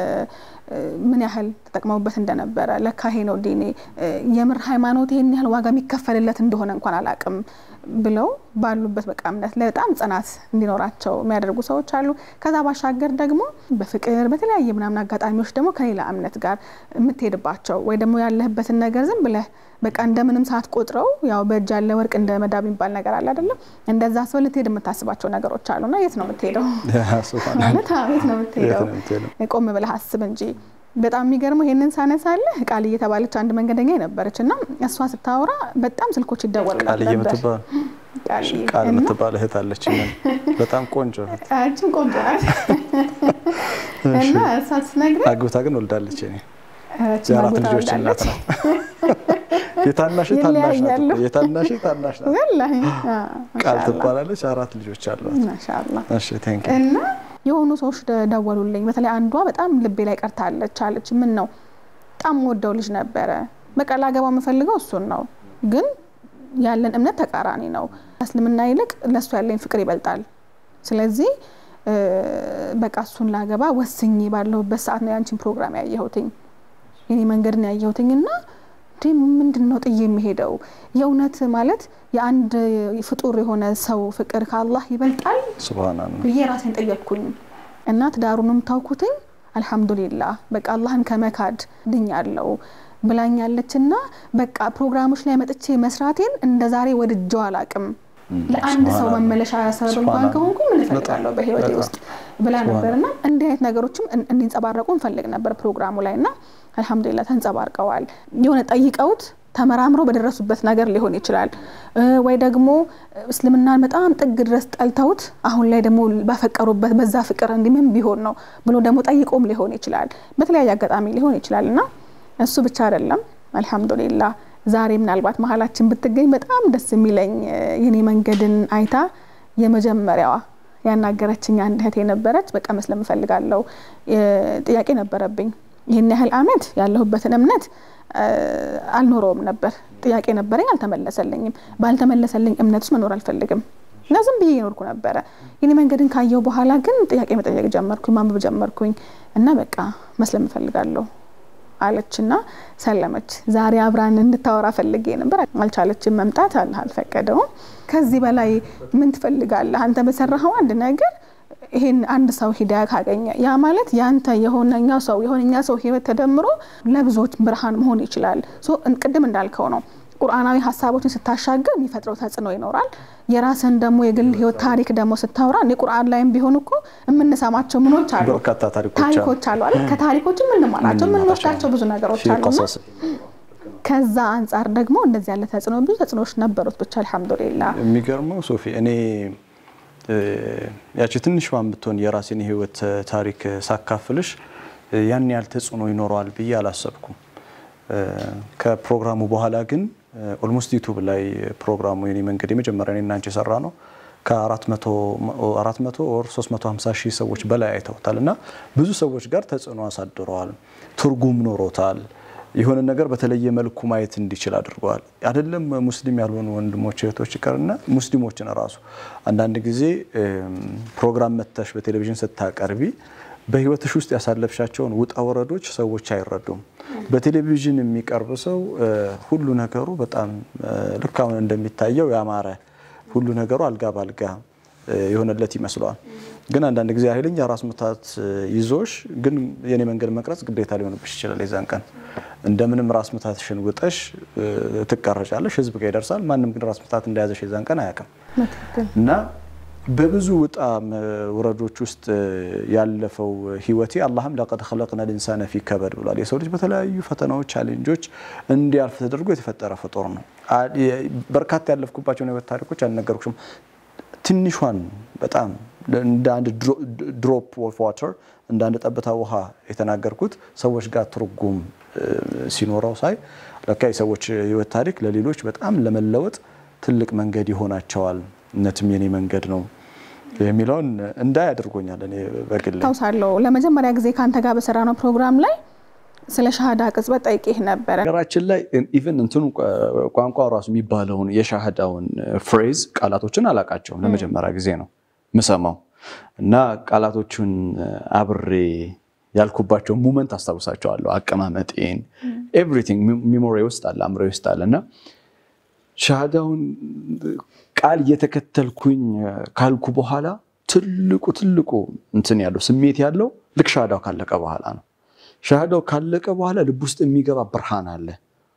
ምን ያህል ተጠቅመውበት እንደነበረ ለካ ይሄ ነው ዲኔ የምር ሃይማኖት ይህን ያህል ዋጋ የሚከፈልለት እንደሆነ እንኳን አላቅም ብለው ባሉበት በቃ እምነት ላይ በጣም ጽናት እንዲኖራቸው የሚያደርጉ ሰዎች አሉ። ከዛ ባሻገር ደግሞ በፍቅር በተለያየ ምናምን አጋጣሚዎች ደግሞ ከሌላ እምነት ጋር የምትሄድባቸው ወይ ደግሞ ያለህበትን ነገር ዝም ብለህ በቃ እንደምንም ሰዓት ቆጥረው ያው በእጅ ያለ ወርቅ እንደ መዳብ የሚባል ነገር አለ አይደለም? እንደዛ ሰው ልትሄድ የምታስባቸው ነገሮች አሉ እና የት ነው የምትሄደው? ማለት የት ነው የምትሄደው? ቆም ብለህ አስብ እንጂ በጣም የሚገርመው ይሄንን ሳነሳለህ ቃል እየተባለች አንድ መንገደኛ ነበረች እና እሷ ስታወራ በጣም ስልኮች ይደወሉላት ነበር። ቃል የምትባል እህት አለች፣ በጣም ቆንጆ እህት። አንቺም ቆንጆ ናት እና እሷ ስትነግረኝ አግብታ ግን ወልዳለች። እኔ የአራት ልጆች እናት ናት። የታናሽ ታናሽ ናት። የታናሽ ታናሽ ናት። ወላሂ ቃል ትባላለች። አራት ልጆች አሏት። ማሻአላህ እሺ ቴንክ እና የሆኑ ሰዎች ደወሉልኝ። በተለይ አንዷ በጣም ልቤ ላይ ቀርታለች አለች። ምን ነው በጣም ወደው ልጅ ነበረ። በቃ ላገባው የምፈልገው እሱን ነው፣ ግን ያለን እምነት ተቃራኒ ነው። እስልምና ይልቅ ለእሱ ያለኝ ፍቅር ይበልጣል። ስለዚህ በቃ እሱን ላገባ ወስኜ ባለሁበት ሰዓት ነው ያንቺን ፕሮግራም ያየሁትኝ የኔ መንገድን ያየሁትኝ እና እንዴ ምንድን ነው ጥዬ የሚሄደው? የእውነት ማለት የአንድ ፍጡር የሆነ ሰው ፍቅር ከአላህ ይበልጣል ሱብሃንአላህ ብዬ ራሴን ጠየቅኩኝ እና ትዳሩንም ታውኩትኝ። አልሐምዱሊላህ በቃ አላህን ከመካድ ድኛለው ብላኛለች እና በቃ ፕሮግራሞች ላይ መጥቼ መስራቴን እንደ ዛሬ ወድጀው አላቅም። ለአንድ ሰው መመለሻ ሰበብ እንኳን ከሆንኩ ምን እፈልጋለሁ በህይወቴ ውስጥ ብላ ነበር እና እንዲህ አይነት ነገሮችም እንዲንጸባረቁ እንፈልግ ነበር ፕሮግራሙ ላይ እና አልሐምዱሊላ ተንጸባርቀዋል። የሆነ ጠይቀውት ተመራምረው በደረሱበት ነገር ሊሆን ይችላል ወይ ደግሞ እስልምናን በጣም ጥግ ድረስ ጠልተውት አሁን ላይ ደግሞ ባፈቀሩበት በዛ ፍቅር እንዲህ ምን ቢሆን ነው ብሎ ደግሞ ጠይቆም ሊሆን ይችላል። በተለያየ አጋጣሚ ሊሆን ይችላል እና እሱ ብቻ አይደለም አልሐምዱሊላ ዛሬ ምናልባት መሀላችን ብትገኝ በጣም ደስ የሚለኝ የኔ መንገድን አይታ የመጀመሪያዋ ያናገረችኝ አንድ እህት የነበረች በቃ መስለም እፈልጋለሁ ጥያቄ ነበረብኝ። ይህን ያህል አመት ያለሁበትን እምነት አልኖረውም ነበር። ጥያቄ ነበረኝ፣ አልተመለሰልኝም። ባልተመለሰልኝ እምነት ውስጥ መኖር አልፈልግም እና ዝም ብዬ ይኖርኩ ነበረ። የኔ መንገድን ካየው በኋላ ግን ጥያቄ መጠየቅ ጀመርኩኝ፣ ማንበብ ጀመርኩኝ እና በቃ መስለም እፈልጋለሁ አለችና ሰለመች። ዛሬ አብራን እንድታወራ ፈልጌ ነበር፣ አልቻለችም መምጣት፣ አላህ አልፈቀደውም። ከዚህ በላይ ምን ትፈልጋለህ አንተ በሰራኸው አንድ ነገር ይሄን አንድ ሰው ሂዳያ ካገኘ ያ ማለት ያንተ የሆነኛው ሰው የሆነኛ ሰው ህይወት ተደምሮ ለብዙዎች ብርሃን መሆን ይችላል። ቅድም እንዳልከው ነው ቁርአናዊ ሀሳቦችን ስታሻገር የሚፈጥረው ተጽዕኖ ይኖራል። የራስን ደግሞ የግል ህይወት ታሪክ ደግሞ ስታወራ እኔ ቁርአን ላይም ቢሆን እኮ የምንሰማቸው ምኖች አሉ በርካታ ታሪኮች አሉ። ታሪኮች አሉ አይደል? ከታሪኮች የምንማራቸው የምንወስዳቸው ብዙ ነገሮች ፊ አሉና ቀሰስ ከዛ አንጻር ደግሞ እንደዚህ ያለ ተጽዕኖ ብዙ ተጽዕኖዎች ነበሩት። ብቻ አልሐምዱሊላህ የሚገርመው ሶፊ እኔ እ፣ ያቺ ትንሿ ብትሆን የራሴን የህይወት ታሪክ ሳካፍልሽ እ፣ ያን ያህል ተጽዕኖ ይኖረዋል ብዬ አላሰብኩም። እ፣ ከፕሮግራሙ በኋላ ግን ኦልሞስት ዩቱብ ላይ ፕሮግራሙ የኔ መንገድ የመጀመሪያ እኔና አንቺ የሰራ ነው ከ400 ኦር 350 ሺህ ሰዎች በላይ አይተውታል እና ብዙ ሰዎች ጋር ተጽዕኖ አሳድረዋል። ትርጉም ኖሮታል። የሆነ ነገር በተለየ መልኩ ማየት እንዲችል አድርገዋል። አይደለም ሙስሊም ያልሆኑ ወንድሞች እህቶች ይቀርና ሙስሊሞችን ራሱ አንዳንድ ጊዜ እም፣ ፕሮግራም መተሽ በቴሌቪዥን ስታቀርቢ በህይወትሽ ውስጥ ያሳለፍሻቸውን ውጣ ወረዶች ሰዎች አይረዱም። በቴሌቪዥን የሚቀርብ ሰው እ፣ ሁሉ ነገሩ በጣም እ፣ ልክ አሁን እንደሚታየው ያማረ ሁሉ ነገሩ አልጋ ባልጋ እ፣ የሆነለት ይመስለዋል። ግን አንዳንድ ጊዜ ኃይለኛ ራስ ምታት እ፣ ይዞሽ ግን የኔ መንገድ መቅረጽ ግዴታ ሊሆንብሽ ይችላል። የዛን ቀን እንደምንም ራስ ምታትሽን ውጠሽ እ፣ ትቀረጫለሽ፣ ህዝብ ጋር ይደርሳል። ማንም ግን ራስ ምታት እንደያዘሽ የዛን ቀን አያውቅም። እና በብዙ ውጣ ውረዶች ውስጥ ያለፈው ህይወቴ አላህም ለቀድ ኸለቅና ልኢንሳነ ፊ ከበድ ብሏል። የሰው ልጅ በተለያዩ ፈተናዎች፣ ቻሌንጆች እንዲያልፍ ተደርጎ የተፈጠረ ፍጡር ነው። አ- የ- በርካታ ያለፍኩባቸውን ህይወት ታሪኮች አልነገርኩሽም። ትንሿን በጣም እንደ አንድ ድሮፕ ኦፍ ዋተር እንደ አንድ ጠብታ ውሃ የተናገርኩት ሰዎች ጋር ትርጉም እ፣ ሲኖረው ሳይ ለካ የሰዎች ህይወት ታሪክ ለሌሎች በጣም ለመለወጥ ትልቅ መንገድ ይሆናቸዋል። እነትም የኔ መንገድ ነው የሚለውን እንዳይ አድርጎኛል። እኔ በግል ታውሳለሁ ለመጀመሪያ ጊዜ ከአንተ ጋር በሰራነው ፕሮግራም ላይ ስለ ሻሃዳ ቅጽበት ጠይቄህ ነበረ። ነገራችን ላይ ኢቨን እንትኑ ቋንቋ ራሱ የሚባለውን የሻህዳውን ፍሬዝ ቃላቶችን አላቃቸውም። ለመጀመሪያ ጊዜ ነው ምሰማው እና ቃላቶቹን አብሬ ያልኩባቸው ሙመንት አስታውሳቸዋለሁ። አቀማመጤን ኤቭሪቲንግ ሚሞሪ ውስጥ አለ፣ አእምሮ ውስጥ አለ እና ሻሃዳውን ቃል እየተከተልኩኝ ካልኩ በኋላ ትልቁ ትልቁ እንትን ያለው ስሜት ያለው ልክ ሻሃዳው ካለቀ በኋላ ነው። ሻሃዳው ካለቀ በኋላ ልብ ውስጥ የሚገባ ብርሃን አለ።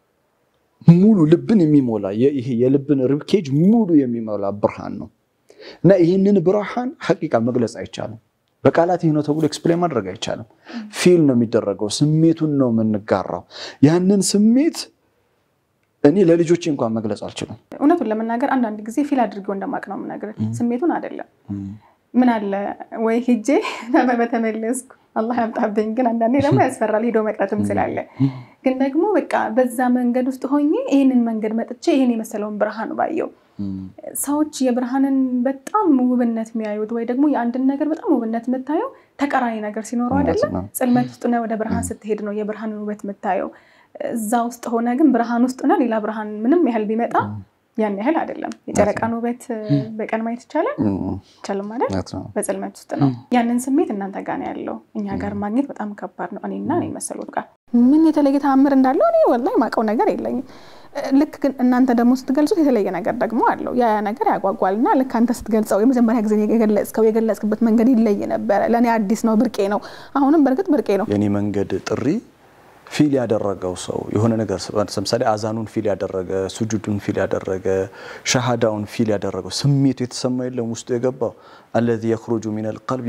ሙሉ ልብን የሚሞላ ይሄ የልብን ርብኬጅ ሙሉ የሚሞላ ብርሃን ነው እና ይህንን ብርሃን ሐቂቃ መግለጽ አይቻልም። በቃላት ይህ ነው ተብሎ ኤክስፕሌን ማድረግ አይቻልም። ፊል ነው የሚደረገው። ስሜቱን ነው የምንጋራው። ያንን ስሜት እኔ ለልጆቼ እንኳን መግለጽ አልችልም። እውነቱን ለመናገር አንዳንድ ጊዜ ፊል አድርገው እንደማቅ ነው የምነግርህ፣ ስሜቱን አይደለም። ምን አለ ወይ ሂጄ በተመለስኩ አላህ ያምጣብኝ። ግን አንዳንዴ ደግሞ ያስፈራል ሄዶ መቅረትም ስላለ። ግን ደግሞ በቃ በዛ መንገድ ውስጥ ሆኜ ይህንን መንገድ መጥቼ ይህን የመሰለውን ብርሃን ባየው ሰዎች የብርሃንን በጣም ውብነት የሚያዩት ወይ ደግሞ የአንድን ነገር በጣም ውብነት የምታየው ተቃራኒ ነገር ሲኖረው አይደለም። ጽልመት ውስጥ ሆነ ወደ ብርሃን ስትሄድ ነው የብርሃንን ውበት የምታየው። እዛ ውስጥ ሆነ ግን ብርሃን ውስጥ ሆነ ሌላ ብርሃን ምንም ያህል ቢመጣ ያን ያህል አይደለም። የጨረቃን ውበት በቀን ማየት ይቻላል ይቻልም ማለት በጽልመት ውስጥ ነው። ያንን ስሜት እናንተ ጋር ነው ያለው፣ እኛ ጋር ማግኘት በጣም ከባድ ነው። እኔና እኔ መሰሉት ጋር ምን የተለየ ተአምር እንዳለው እኔ ወላሂ ማውቀው ነገር የለኝም። ልክ ግን እናንተ ደግሞ ስትገልጹት የተለየ ነገር ደግሞ አለው። ያ ነገር ያጓጓል እና ልክ አንተ ስትገልጸው የመጀመሪያ ጊዜ የገለጽከው የገለጽክበት መንገድ ይለይ ነበረ። ለእኔ አዲስ ነው፣ ብርቄ ነው። አሁንም በእርግጥ ብርቄ ነው። የኔ መንገድ ጥሪ ፊል ያደረገው ሰው የሆነ ነገር ለምሳሌ አዛኑን ፊል ያደረገ፣ ሱጁዱን ፊል ያደረገ፣ ሸሃዳውን ፊል ያደረገው ስሜቱ የተሰማ የለም ውስጡ የገባው አለዚ የኽሩጁ ሚነል ቀልብ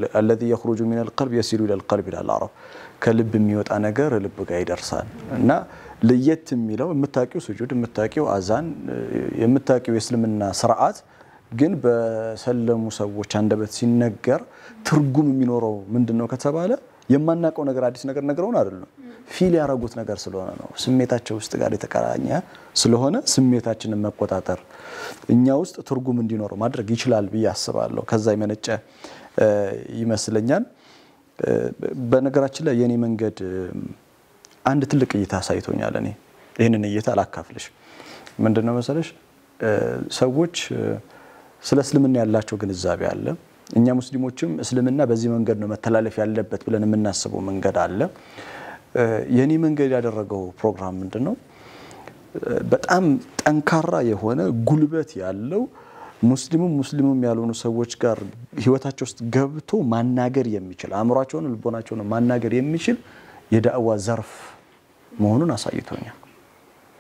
የሲሉ ኢለል ቀልብ ይላል አረብ። ከልብ የሚወጣ ነገር ልብ ጋር ይደርሳል እና ለየት የሚለው የምታውቂው ሱጁድ፣ የምታውቂው አዛን፣ የምታውቂው የእስልምና ስርዓት ግን በሰለሙ ሰዎች አንደበት ሲነገር ትርጉም የሚኖረው ምንድን ነው ከተባለ የማናውቀው ነገር አዲስ ነገር ነግረውን አይደለም፣ ፊል ያደረጉት ነገር ስለሆነ ነው። ስሜታቸው ውስጥ ጋር የተቀራኘ ስለሆነ ስሜታችንን መቆጣጠር እኛ ውስጥ ትርጉም እንዲኖረው ማድረግ ይችላል ብዬ አስባለሁ። ከዛ የመነጨ ይመስለኛል። በነገራችን ላይ የኔ መንገድ አንድ ትልቅ እይታ አሳይቶኛል። እኔ ይህንን እይታ አላካፍልሽ። ምንድን ነው መሰለሽ ሰዎች ስለ እስልምና ያላቸው ግንዛቤ አለ። እኛ ሙስሊሞችም እስልምና በዚህ መንገድ ነው መተላለፍ ያለበት ብለን የምናስበው መንገድ አለ። የኔ መንገድ ያደረገው ፕሮግራም ምንድን ነው? በጣም ጠንካራ የሆነ ጉልበት ያለው ሙስሊሙም ሙስሊሙም ያልሆኑ ሰዎች ጋር ህይወታቸው ውስጥ ገብቶ ማናገር የሚችል አእምሯቸውን፣ ልቦናቸውን ማናገር የሚችል የዳዕዋ ዘርፍ መሆኑን አሳይቶኛል።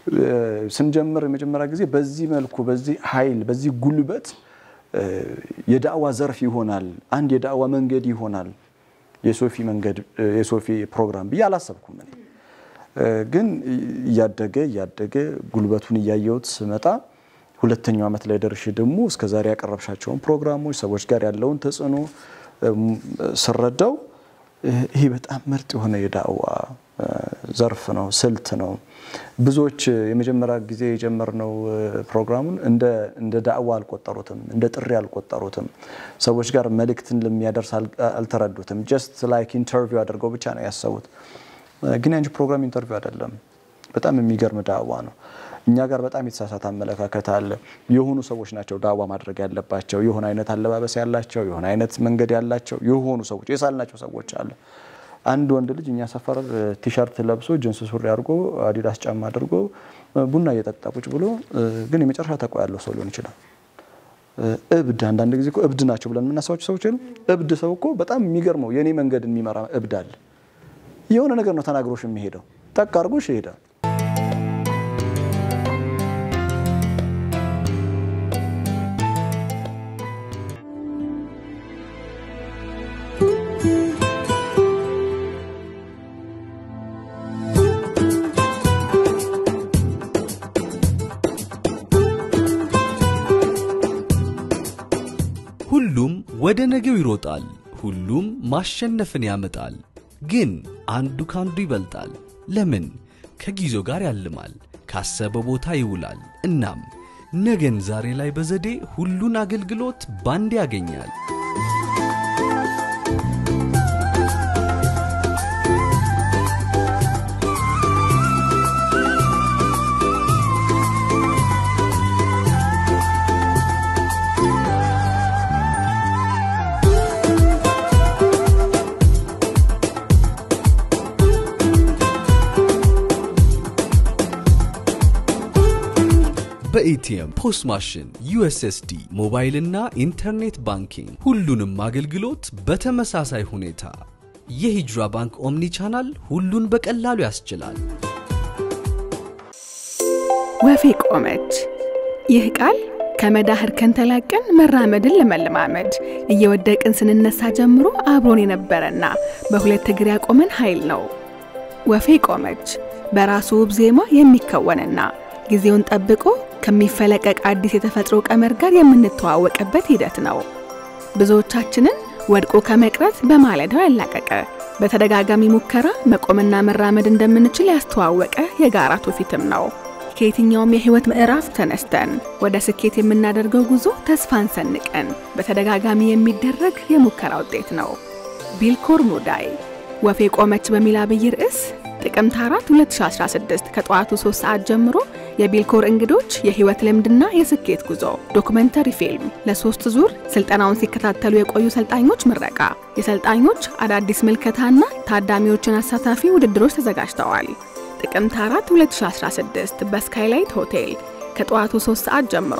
ስንጀምር የመጀመሪያ ጊዜ በዚህ መልኩ በዚህ ኃይል በዚህ ጉልበት የዳዕዋ ዘርፍ ይሆናል፣ አንድ የዳዕዋ መንገድ ይሆናል የሶፊ መንገድ የሶፊ ፕሮግራም ብዬ አላሰብኩም። እኔ ግን እያደገ እያደገ ጉልበቱን እያየሁት ስመጣ ሁለተኛው ዓመት ላይ ደርሼ ደግሞ እስከዛሬ ያቀረብሻቸውን ፕሮግራሞች ሰዎች ጋር ያለውን ተጽዕኖ ስረዳው ይሄ በጣም ምርጥ የሆነ የዳዕዋ ዘርፍ ነው፣ ስልት ነው። ብዙዎች የመጀመሪያ ጊዜ የጀመርነው ፕሮግራሙን እንደ ዳዕዋ አልቆጠሩትም፣ እንደ ጥሪ አልቆጠሩትም። ሰዎች ጋር መልእክትን ለሚያደርስ አልተረዱትም። ጀስት ላይክ ኢንተርቪው አድርገው ብቻ ነው ያሰቡት። ግን ያንቺ ፕሮግራም ኢንተርቪው አይደለም። በጣም የሚገርም ዳዕዋ ነው። እኛ ጋር በጣም የተሳሳተ አመለካከት አለ። የሆኑ ሰዎች ናቸው ዳዕዋ ማድረግ ያለባቸው፣ የሆነ አይነት አለባበስ ያላቸው፣ የሆነ አይነት መንገድ ያላቸው የሆኑ ሰዎች የሳልናቸው ሰዎች አለ። አንድ ወንድ ልጅ እኛ ሰፈር ቲሸርት ለብሶ ጅንስ ሱሪ አድርጎ አዲዳስ ጫማ አድርጎ ቡና እየጠጣ ቁጭ ብሎ ግን የመጨረሻ ተቋ ያለው ሰው ሊሆን ይችላል። እብድ አንዳንድ ጊዜ እኮ እብድ ናቸው ብለን የምናስባቸው ሰዎች የሉም። እብድ ሰው እኮ በጣም የሚገርመው የኔ መንገድን የሚመራ እብድ አለ። የሆነ ነገር ነው ተናግሮሽ የሚሄደው ጠቅ አድርጎሽ ይሄዳል። ሁሉም ወደ ነገው ይሮጣል፣ ሁሉም ማሸነፍን ያመጣል። ግን አንዱ ካንዱ ይበልጣል። ለምን? ከጊዜው ጋር ያልማል፣ ካሰበ ቦታ ይውላል። እናም ነገን ዛሬ ላይ በዘዴ ሁሉን አገልግሎት ባንድ ያገኛል። በኤቲኤም፣ ፖስ ማሽን፣ ዩኤስኤስዲ፣ ሞባይልና ኢንተርኔት ባንኪንግ ሁሉንም አገልግሎት በተመሳሳይ ሁኔታ የሂጅራ ባንክ ኦምኒ ቻናል ሁሉን በቀላሉ ያስችላል። ወፌ ቆመች። ይህ ቃል ከመዳህር ከንተላቀን መራመድን ለመለማመድ እየወደቅን ስንነሳ ጀምሮ አብሮን የነበረና በሁለት እግር ያቆመን ኃይል ነው። ወፌ ቆመች በራሱ ውብ ዜማ የሚከወንና ጊዜውን ጠብቆ ከሚፈለቀቅ አዲስ የተፈጥሮ ቀመር ጋር የምንተዋወቅበት ሂደት ነው። ብዙዎቻችንን ወድቆ ከመቅረት በማለዳው ያላቀቀ በተደጋጋሚ ሙከራ መቆምና መራመድ እንደምንችል ያስተዋወቀ የጋራ ትውፊትም ነው። ከየትኛውም የህይወት ምዕራፍ ተነስተን ወደ ስኬት የምናደርገው ጉዞ ተስፋን ሰንቀን በተደጋጋሚ የሚደረግ የሙከራ ውጤት ነው። ቢልኮር ሙዳይ ወፌ ቆመች በሚል አብይ ርዕስ ጥቅምት 4 2016 ከጠዋቱ 3 ሰዓት ጀምሮ የቢልኮር እንግዶች የህይወት ልምድና የስኬት ጉዞ ዶክመንተሪ ፊልም ለሶስት ዙር ስልጠናውን ሲከታተሉ የቆዩ ሰልጣኞች ምረቃ፣ የሰልጣኞች አዳዲስ ምልከታና ታዳሚዎችን አሳታፊ ውድድሮች ተዘጋጅተዋል። ጥቅምት 4 2016 በስካይላይት ሆቴል ከጠዋቱ 3 ሰዓት ጀምሮ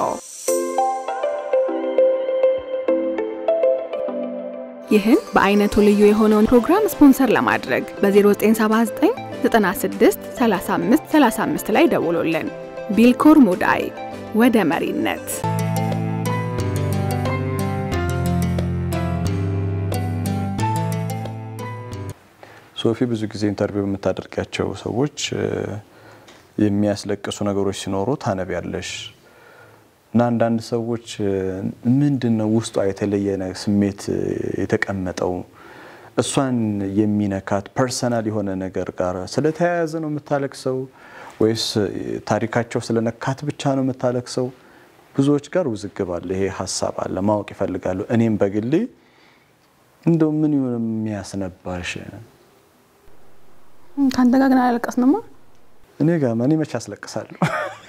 ይህን በአይነቱ ልዩ የሆነውን ፕሮግራም ስፖንሰር ለማድረግ በ0979 96 35 35 ላይ ደውሎልን። ቢልኮር ሙዳይ ወደ መሪነት ሶፊ ብዙ ጊዜ ኢንተርቪው የምታደርጋቸው ሰዎች የሚያስለቅሱ ነገሮች ሲኖሩ ታነቢያለሽ እና አንዳንድ ሰዎች ምንድን ነው ውስጧ የተለየ ስሜት የተቀመጠው እሷን የሚነካት ፐርሰናል የሆነ ነገር ጋር ስለተያያዘ ነው የምታለቅሰው ወይስ ታሪካቸው ስለነካት ብቻ ነው የምታለቅሰው? ብዙዎች ጋር ውዝግብ አለ፣ ይሄ ሀሳብ አለ፣ ማወቅ ይፈልጋሉ። እኔም በግሌ እንደው ምን ይሆን የሚያስነባሽ? ከአንተ ጋር ግን አላለቀስንማ። እኔ ጋር እኔ መቼ አስለቅሳለሁ?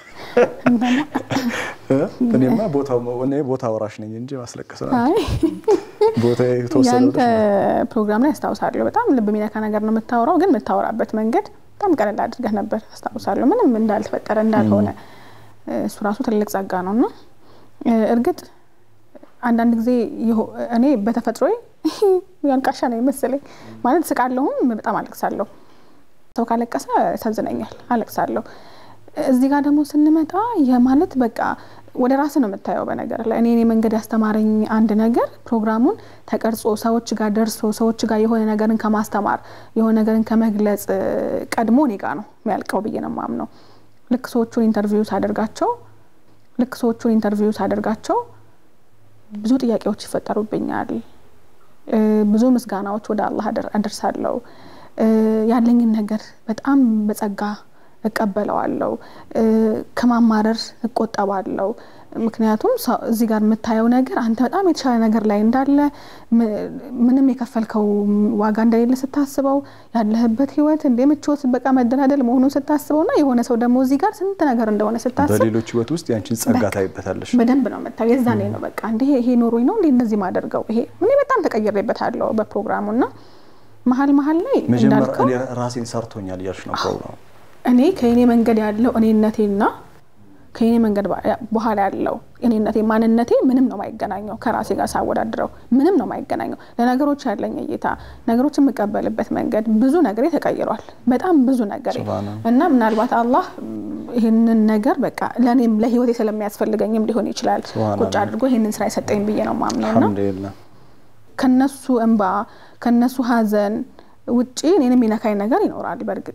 እኔማ እኔ ቦታ ወራሽ ነኝ እንጂ ማስለቀስ ነው ቦታ የተወሰነ ያንተ ፕሮግራም ላይ አስታውሳለሁ። በጣም ልብ የሚነካ ነገር ነው የምታወራው፣ ግን የምታወራበት መንገድ በጣም ቀለል አድርገህ ነበር አስታውሳለሁ። ምንም እንዳልተፈጠረ እንዳልሆነ እሱ ራሱ ትልቅ ጸጋ ነው እና እርግጥ አንዳንድ ጊዜ እኔ በተፈጥሮዬ ያልቃሻ ነው መሰለኝ ማለት ስቃለሁም በጣም አለቅሳለሁ። ሰው ካለቀሰ ያሳዝነኛል፣ አለቅሳለሁ። እዚህ ጋር ደግሞ ስንመጣ የማለት በቃ ወደ ራስ ነው የምታየው። በነገር ላይ እኔ እኔ መንገድ ያስተማረኝ አንድ ነገር ፕሮግራሙን ተቀርጾ ሰዎች ጋር ደርሶ ሰዎች ጋር የሆነ ነገርን ከማስተማር የሆነ ነገርን ከመግለጽ ቀድሞ እኔ ጋር ነው የሚያልቀው ብዬ ነው የማምነው። ልክ ሰዎቹን ኢንተርቪው ሳደርጋቸው ልክ ሰዎቹን ኢንተርቪው ሳደርጋቸው ብዙ ጥያቄዎች ይፈጠሩብኛል። ብዙ ምስጋናዎች ወደ አላህ አደርሳለሁ። ያለኝን ነገር በጣም በጸጋ እቀበለዋለሁ። ከማማረር እቆጠባለሁ። ምክንያቱም እዚህ ጋር የምታየው ነገር አንተ በጣም የተሻለ ነገር ላይ እንዳለ ምንም የከፈልከው ዋጋ እንደሌለ ስታስበው ያለህበት ህይወት እንደ ምቾት በቃ መደላደል መሆኑን ስታስበው እና የሆነ ሰው ደግሞ እዚህ ጋር ስንት ነገር እንደሆነ ስታስብ በሌሎች ህይወት ውስጥ ያንቺን ጸጋ ታይበታለሽ። በደንብ ነው የምታየው። የዛኔ ነው በቃ እንደ ይሄ ኖሮኝ ነው እንደ እንደዚህ ማደርገው ይሄ ምን በጣም ተቀይሬበታለሁ በፕሮግራሙ እና መሀል መሀል ላይ መጀመሪያ እኔ ራሴን ሰርቶኛል እያልሽ ነው ፕሮግራሙ እኔ ከእኔ መንገድ ያለው እኔነቴና ከእኔ መንገድ በኋላ ያለው እኔነቴ ማንነቴ ምንም ነው ማይገናኘው። ከራሴ ጋር ሳወዳድረው ምንም ነው ማይገናኘው። ለነገሮች ያለኝ እይታ፣ ነገሮች የምቀበልበት መንገድ ብዙ ነገሬ ተቀይሯል። በጣም ብዙ ነገሬ እና ምናልባት አላህ ይህንን ነገር በቃ ለእኔም ለህይወቴ ስለሚያስፈልገኝም ሊሆን ይችላል ቁጭ አድርጎ ይህንን ስራ የሰጠኝ ብዬ ነው ማምነው እና ከነሱ እንባ ከነሱ ሀዘን ውጪ እኔን የሚነካኝ ነገር ይኖራል በእርግጥ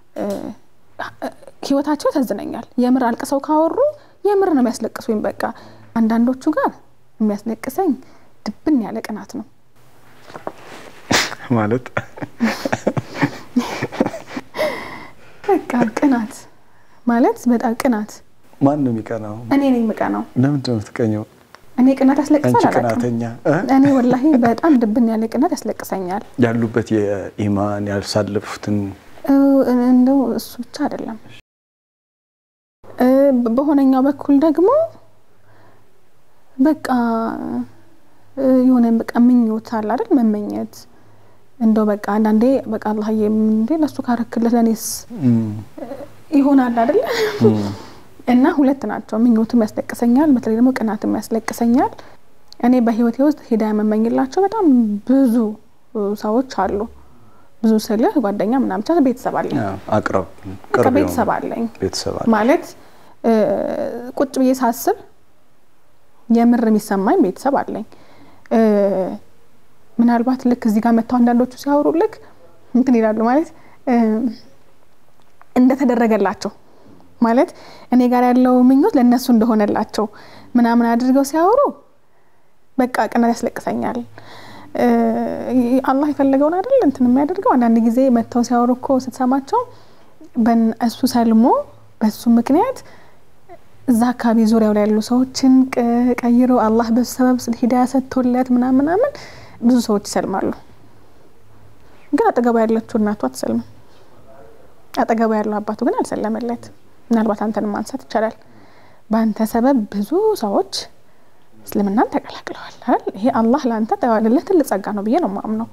ህይወታቸው ያሳዝነኛል። የምር አልቅሰው ካወሩ የምር ነው የሚያስለቅሱኝ። በቃ አንዳንዶቹ ጋር የሚያስለቅሰኝ ድብን ያለ ቅናት ነው ማለት በቃ ቅናት ማለት በጣም ቅናት። ማን ነው የሚቀናው? እኔ ነኝ የምቀናው። ለምንድን ነው የምትቀኘው? እኔ ቅናት ያስለቅሳል አንቺ አላውቅም። ቅናተኛ እኔ ወላሂ በጣም ድብን ያለ ቅናት ያስለቅሰኛል። ያሉበት የኢማን ያልሳለፉትን እንደው እሱ ብቻ አይደለም። በሆነኛው በኩል ደግሞ በቃ የሆነ በቃ ምኞት አለ አይደል? መመኘት እንደው በቃ አንዳንዴ በቃ አላህዬ እንዴ ለሱ ካረክለት ለእኔስ ይሆናል አይደል? እና ሁለት ናቸው። ምኞትም ያስለቅሰኛል፣ በተለይ ደግሞ ቅናትም ያስለቅሰኛል። እኔ በህይወቴ ውስጥ ሂዳያ የምመኝላቸው በጣም ብዙ ሰዎች አሉ። ብዙ ስልህ ጓደኛ ምናምን ብቻ ቤተሰብ አለኝ፣ አቅረብ በቃ ቅርብ ቤተሰብ የሆኑ አለኝ ቤተሰብ አለ። ማለት ቁጭ ብዬ ሳስብ የምር የሚሰማኝ ቤተሰብ አለኝ። ምናልባት ልክ እዚህ ጋር መጥተው አንዳንዶቹ ሲያወሩ ልክ እንትን ይላሉ ማለት እንደተደረገላቸው ማለት እኔ ጋር ያለው ምኞት ለእነሱ እንደሆነላቸው ምናምን አድርገው ሲያወሩ በቃ ቅናት ያስለቅሰኛል። አላህ የፈለገውን አይደል እንትን የሚያደርገው። አንዳንድ ጊዜ መጥተው ሲያወሩ እኮ ስትሰማቸው እሱ ሰልሞ በሱ ምክንያት እዛ አካባቢ ዙሪያው ላይ ያሉ ሰዎችን ቀይሮ አላህ በሱ ሰበብ ሂዳያ ሰጥቶለት ምናምን ምናምን ብዙ ሰዎች ይሰልማሉ። ግን አጠገቡ ያለችው እናቱ አትሰልምም። አጠገቡ ያለው አባቱ ግን አልሰለመለት። ምናልባት አንተን ማንሳት ይቻላል። በአንተ ሰበብ ብዙ ሰዎች እስልምናን ተቀላቅለዋል አይደል? ይሄ አላህ ለአንተ ተዋልለት ትልቅ ጸጋ ነው ብዬ ነው የማምነው።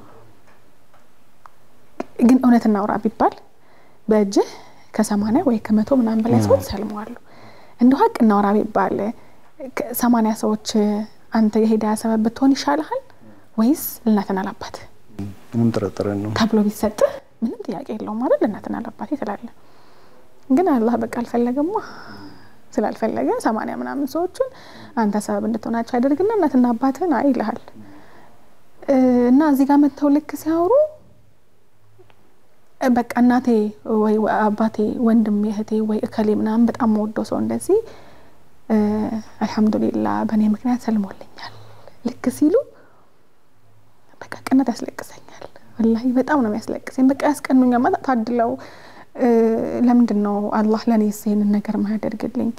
ግን እውነት እናውራ ቢባል በእጅህ ከሰማንያ ወይ ከመቶ ምናምን በላይ ሰዎች ሰልመዋሉ። እንደ ሀቅ እናውራ ቢባል ሰማንያ ሰዎች አንተ የሂዳያ ሰበብ ብትሆን ይሻልሃል ወይስ ለእናትና ለአባት ምንም ጥርጥር ነው። ተብሎ ቢሰጥህ ምንም ጥያቄ የለውም ማለት ለእናትና ለአባቴ ትላለህ። ግን አላህ በቃ አልፈለገማ። ስላልፈለገ ሰማንያ ምናምን ሰዎችን አንተ ሰበብ እንድትሆናቸው ያደርግና እናትና አባትህን አይ ይልሃል። እና እዚህ ጋር መጥተው ልክ ሲያወሩ በቃ እናቴ ወይ አባቴ ወንድም እህቴ ወይ እከሌ ምናምን በጣም መወደው ሰው እንደዚህ አልሐምዱሊላ በእኔ ምክንያት ሰልሞልኛል ልክ ሲሉ በቃ ቅናት ያስለቅሰኛል። ወላሂ በጣም ነው የሚያስለቅሰኝ። በቃ ያስቀኑኛል ማለት ታድለው ለምንድን ነው አላህ ለእኔ ይህንን ነገር ማያደርግልኝ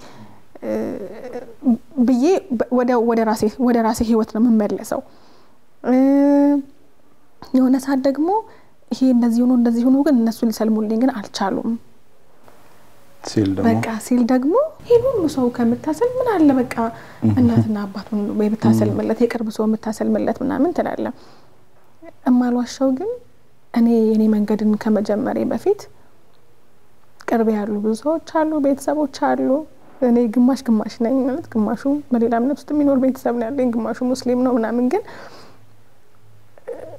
ብዬ ወደ ራሴ ወደ ራሴ ህይወት ነው የምመለሰው። የሆነ ሰዓት ደግሞ ይሄ እንደዚህ ሆኖ እንደዚህ ሆኖ ግን እነሱ ሊሰልሙልኝ ግን አልቻሉም ሲል ደግሞ በቃ ሲል ደግሞ ይህን ሁሉ ሰው ከምታሰል ምን አለ በቃ እናትና አባቱን ወይ ብታሰልምለት የቅርብ ሰው የምታሰልምለት ምናምን ትላለ። እማልዋሻው ግን እኔ የኔ መንገድን ከመጀመሬ በፊት ቅርብ ያሉ ብዙ ሰዎች አሉ፣ ቤተሰቦች አሉ። እኔ ግማሽ ግማሽ ነኝ ማለት ግማሹ በሌላ እምነት ውስጥ የሚኖር ቤተሰብ ነው ያለኝ፣ ግማሹ ሙስሊም ነው ምናምን ግን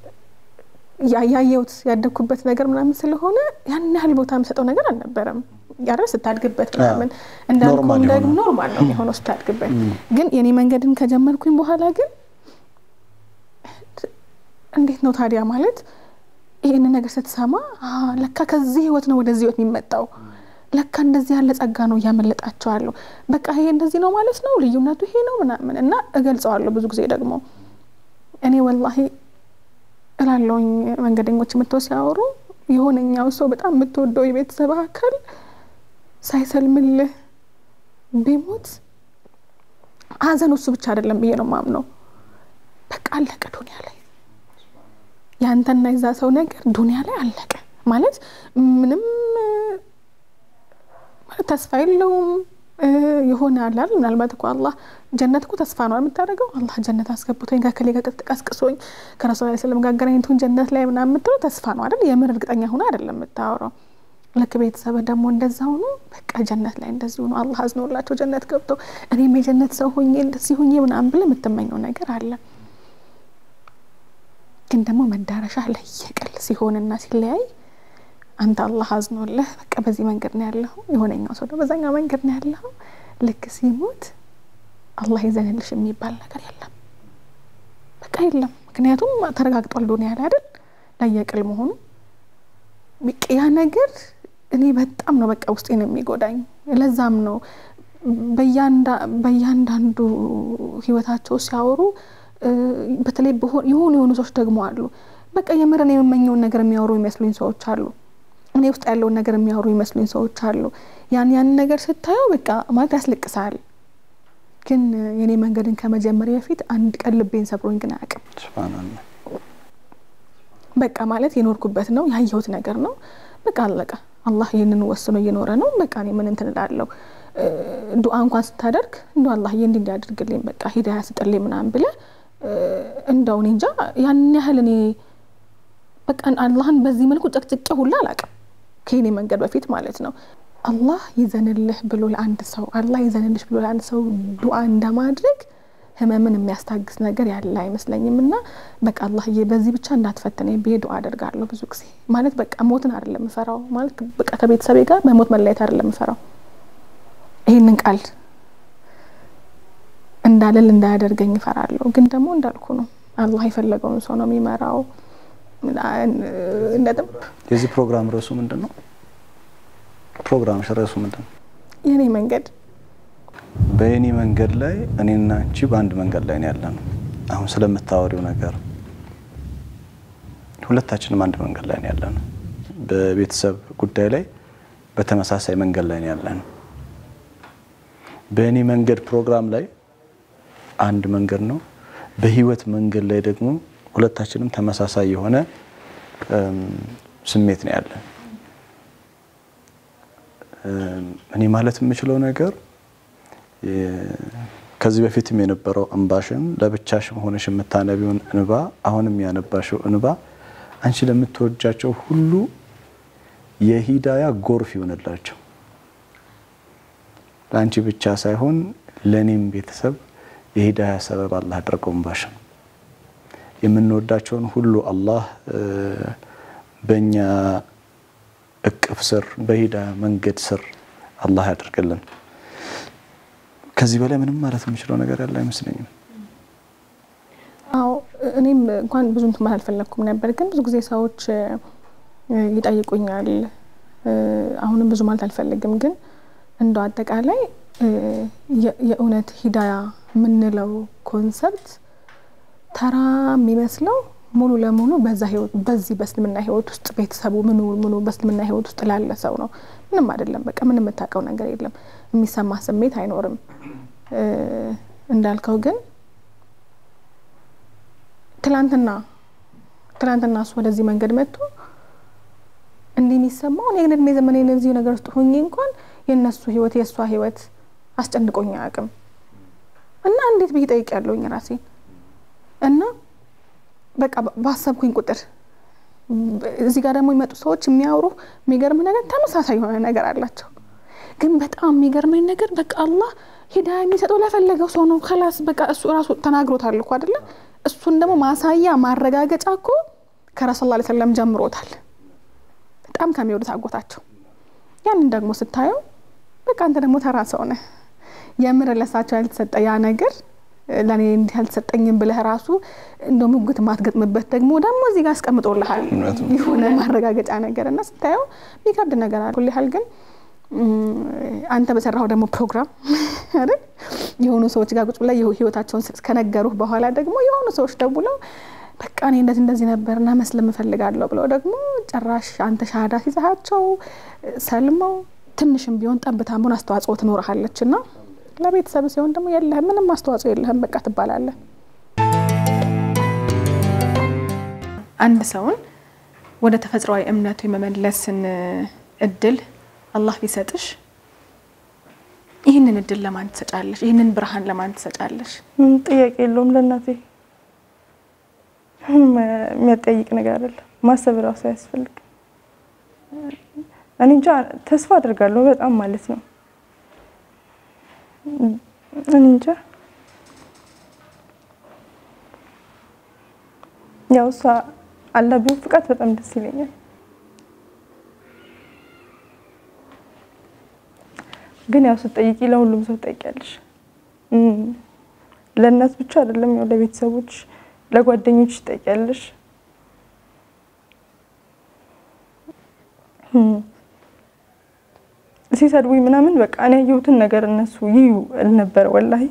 ያየሁት ያደግኩበት ነገር ምናምን ስለሆነ ያን ያህል ቦታ የምሰጠው ነገር አልነበረም። ያረ ስታድግበት ምናምን እንዳልኩም ኖርማል ደግሞ የሆነ። ኖርማል ነው የሆነው ስታድግበት። ግን የኔ መንገድን ከጀመርኩኝ በኋላ ግን እንዴት ነው ታዲያ ማለት ይህን ነገር ስትሰማ አ፣ ለካ ከዚህ ህይወት ነው ወደዚህ ህይወት የሚመጣው ለካ እንደዚህ ያለ ጸጋ ነው እያመለጣቸዋለሁ። በቃ ይሄ እንደዚህ ነው ማለት ነው፣ ልዩነቱ ይሄ ነው ምናምን እና እገልጸዋለሁ ብዙ ጊዜ ደግሞ እኔ ወላሂ እላለውኝ መንገደኞች የምትወ ሲያወሩ የሆነኛው ሰው በጣም የምትወደው የቤተሰብ አካል ሳይሰልምልህ ቢሞት ሀዘን እሱ ብቻ አይደለም ብዬ ነው ማምነው። በቃ አለቀ ዱኒያ ላይ ያንተና የዛ ሰው ነገር ዱኒያ ላይ አለቀ ማለት ምንም እ፣ ማለት ተስፋ የለውም እ፣ የሆነ አላል ምናልባት እኮ አላህ ጀነት እኮ ተስፋ ነው የምታደርገው። አላህ ጀነት አስገብቶኝ ከከሌ ጋር ቀስቅሶኝ ከረሱል ላ ስለም ጋር አገናኝቶኝ ጀነት ላይ ምናምን የምትለው ተስፋ ነው አይደል? የምር እርግጠኛ ሆነ አይደለም የምታወራው። ልክ ቤተሰብ ደግሞ እንደዛ ሆኖ በቃ ጀነት ላይ እንደዚህ ሆኖ አላህ አዝኖላቸው ጀነት ገብተው እኔም የጀነት ሰው ሆኜ እንደዚህ ሆኜ ምናምን ብለህ የምትመኘው ነገር አለ። ግን ደግሞ መዳረሻ ለየቅል ሲሆንና ሲለያይ አንተ አላህ አዝኖልህ በቃ በዚህ መንገድ ነው ያለኸው፣ የሆነኛው ሰው ደግሞ በዛኛው መንገድ ነው ያለኸው። ልክ ሲሞት አላህ ይዘንልሽ የሚባል ነገር የለም፣ በቃ የለም። ምክንያቱም ተረጋግጧል ዱኒያ ላይ አይደል ለየቅል መሆኑ በቃ ያ ነገር እኔ በጣም ነው በቃ ውስጤን የሚጎዳኝ። ለዛም ነው በያንዳ- በእያንዳንዱ ህይወታቸው ሲያወሩ እ፣ በተለይ በሆ- የሆኑ የሆኑ ሰዎች ደግሞ አሉ በቃ የምርን የምመኘውን ነገር የሚያወሩ ይመስሉኝ ሰዎች አሉ። እኔ ውስጥ ያለውን ነገር የሚያወሩ ይመስሉኝ ሰዎች አሉ። ያን ያን ነገር ስታየው በቃ ማለት ያስለቅሳል። ግን የኔ መንገድን ከመጀመሪያ በፊት አንድ ቀን ልቤን ሰብሮኝ ግን አያውቅም። ሱብሃነላህ። በቃ ማለት የኖርኩበት ነው ያየሁት ነገር ነው። በቃ አለቀ። አላህ ይህንን ወስኖ እየኖረ ነው። በቃ እኔ ምን እንትን እላለሁ። እ፣ ዱዓ እንኳን ስታደርግ እንደ አላህ እንዲ እንዲያደርግልኝ በቃ ሂዳያ ስጥልኝ ምናምን ብለህ እ፣ እንደው እኔ እንጃ ያን ያህል እኔ በቃ አላህን በዚህ መልኩ ጨቅጭቄ ሁላ አላውቅም ከኔ መንገድ በፊት ማለት ነው። አላህ ይዘንልህ ብሎ ለአንድ ሰው አላህ ይዘንልሽ ብሎ ለአንድ ሰው ዱዓ እንደማድረግ ህመምን የሚያስታግስ ነገር ያለ አይመስለኝም። እና በቃ አላህዬ በዚህ ብቻ እንዳትፈትነኝ ብዬ ዱዓ አደርጋለሁ ብዙ ጊዜ ማለት በቃ ሞትን አይደለም የምፈራው ማለት በቃ ከቤተሰቤ ጋር በሞት መለየት አይደለም የምፈራው ይህንን ቃል እንዳልል እንዳያደርገኝ እፈራለሁ። ግን ደግሞ እንዳልኩ ነው አላህ የፈለገውን ሰው ነው የሚመራው። እንደጥም የዚህ ፕሮግራም ርዕሱ ምንድን ነው? ፕሮግራምሽ ርዕሱ ምንድን ነው? የኔ መንገድ በየኔ መንገድ ላይ እኔና አንቺ በአንድ መንገድ ላይ ነው ያለ ነው። አሁን ስለምታወሪው ነገር ሁለታችንም አንድ መንገድ ላይ ነው ያለ ነው። በቤተሰብ ጉዳይ ላይ በተመሳሳይ መንገድ ላይ ነው ያለ ነው። በእኔ መንገድ ፕሮግራም ላይ አንድ መንገድ ነው። በህይወት መንገድ ላይ ደግሞ ሁለታችንም ተመሳሳይ የሆነ እም፣ ስሜት ነው ያለን። እም፣ እኔ ማለት የምችለው ነገር የ- ከዚህ በፊትም የነበረው እንባሽን ለብቻሽ ሆነሽ የምታነቢውን እንባ አሁንም ያነባሽው እንባ አንቺ ለምትወጃቸው ሁሉ የሂዳያ ጎርፍ ይሆንላቸው። ለአንቺ ብቻ ሳይሆን ለእኔም ቤተሰብ የሂዳያ ሰበብ አላህ አድርገው እንባሽን የምንወዳቸውን ሁሉ አላህ እ፣ በእኛ እቅፍ ስር በሂዳያ መንገድ ስር አላህ ያደርግልን። ከዚህ በላይ ምንም ማለት የምችለው ነገር ያለ አይመስለኝም። አዎ እኔም እንኳን ብዙ እንትን ማለት አልፈለግኩም ነበር፣ ግን ብዙ ጊዜ ሰዎች እ፣ ይጠይቁኛል። እ፣ አሁንም ብዙ ማለት አልፈልግም፣ ግን እንደው አጠቃላይ እ፣ የ- የእውነት ሂዳያ የምንለው ኮንሰፕት ተራ የሚመስለው ሙሉ ለሙሉ በዛ ህይወት በዚህ በእስልምና ህይወት ውስጥ ቤተሰቡ ምኑ ምኑ በእስልምና ህይወት ውስጥ ላለ ሰው ነው። ምንም አይደለም። በቃ ምንም የምታውቀው ነገር የለም። የሚሰማ ስሜት አይኖርም። እ፣ እንዳልከው ግን ትላንትና ትላንትና እሱ ወደዚህ መንገድ መጥቶ እንዲህ የሚሰማው እኔ ግን እድሜ ዘመኔ እነዚህ ነገር ውስጥ ሆኜ እንኳን የእነሱ ህይወት የእሷ ህይወት አስጨንቆኝ አያውቅም እና እንዴት ብዬ ጠይቅ ያለውኝ ራሴን እና በቃ ባሰብኩኝ ቁጥር እዚህ ጋር ደግሞ የሚመጡ ሰዎች የሚያወሩ የሚገርም ነገር ተመሳሳይ የሆነ ነገር አላቸው። ግን በጣም የሚገርመኝ ነገር በቃ አላህ ሂዳያ የሚሰጠው ለፈለገው ሰው ነው። ከላስ በቃ እሱ ራሱ ተናግሮታል እኮ አይደለ? እሱን ደግሞ ማሳያ ማረጋገጫ እኮ ከረሱል ላ ሰለም ጀምሮታል። በጣም ከሚወዱት አጎታቸው ያንን ደግሞ ስታየው በቃ አንተ ደግሞ ተራ ሰው ነህ። የምር ለሳቸው ያልተሰጠ ያ ነገር ለእኔ እንዲህ ያልተሰጠኝም ብለህ ራሱ እንደ ሙግት ማትገጥምበት ደግሞ ደግሞ እዚህ ጋር አስቀምጦልሃል የሆነ ማረጋገጫ ነገር እና ስታየው የሚከብድ ነገር አለ። ሁል ያህል ግን አንተ በሰራው ደግሞ ፕሮግራም አይደል የሆኑ ሰዎች ጋር ቁጭ ብለህ ህይወታቸውን ከነገሩህ በኋላ ደግሞ የሆኑ ሰዎች ደውለው በቃ እኔ እንደዚህ እንደዚህ ነበርና መስለም እፈልጋለሁ ብለው ደግሞ ጭራሽ አንተ ሻሃዳ ሲዛሃቸው ሰልመው ትንሽም ቢሆን ጠብታም ቢሆን አስተዋጽኦ ትኖርሃለች እና ለቤተሰብ ሲሆን ደግሞ የለህም፣ ምንም አስተዋጽኦ የለህም፣ በቃ ትባላለህ። አንድ ሰውን ወደ ተፈጥሯዊ እምነቱ የመመለስን እድል አላህ ቢሰጥሽ ይህንን እድል ለማን ትሰጫለሽ? ይህንን ብርሃን ለማን ትሰጫለሽ? ጥያቄ የለውም። ለእናቴ የሚያጠያይቅ ነገር አይደለም። ማሰብ እራሱ አያስፈልግም። እኔ እንጃ ተስፋ አድርጋለሁ በጣም ማለት ነው። እኔ እንጃ ያው እሷ አላህ ቢወፍቃት በጣም ደስ ይለኛል። ግን ያው ስትጠይቂ ለሁሉም ሰው ትጠይቂያለሽ። ለእናት ብቻ አይደለም፣ ያው ለቤተሰቦች፣ ለጓደኞች ትጠይቂያለሽ። ሲሰድቡኝ ምናምን በቃ እኔ ያየሁትን ነገር እነሱ ይዩ አልነበረ ወላሂ።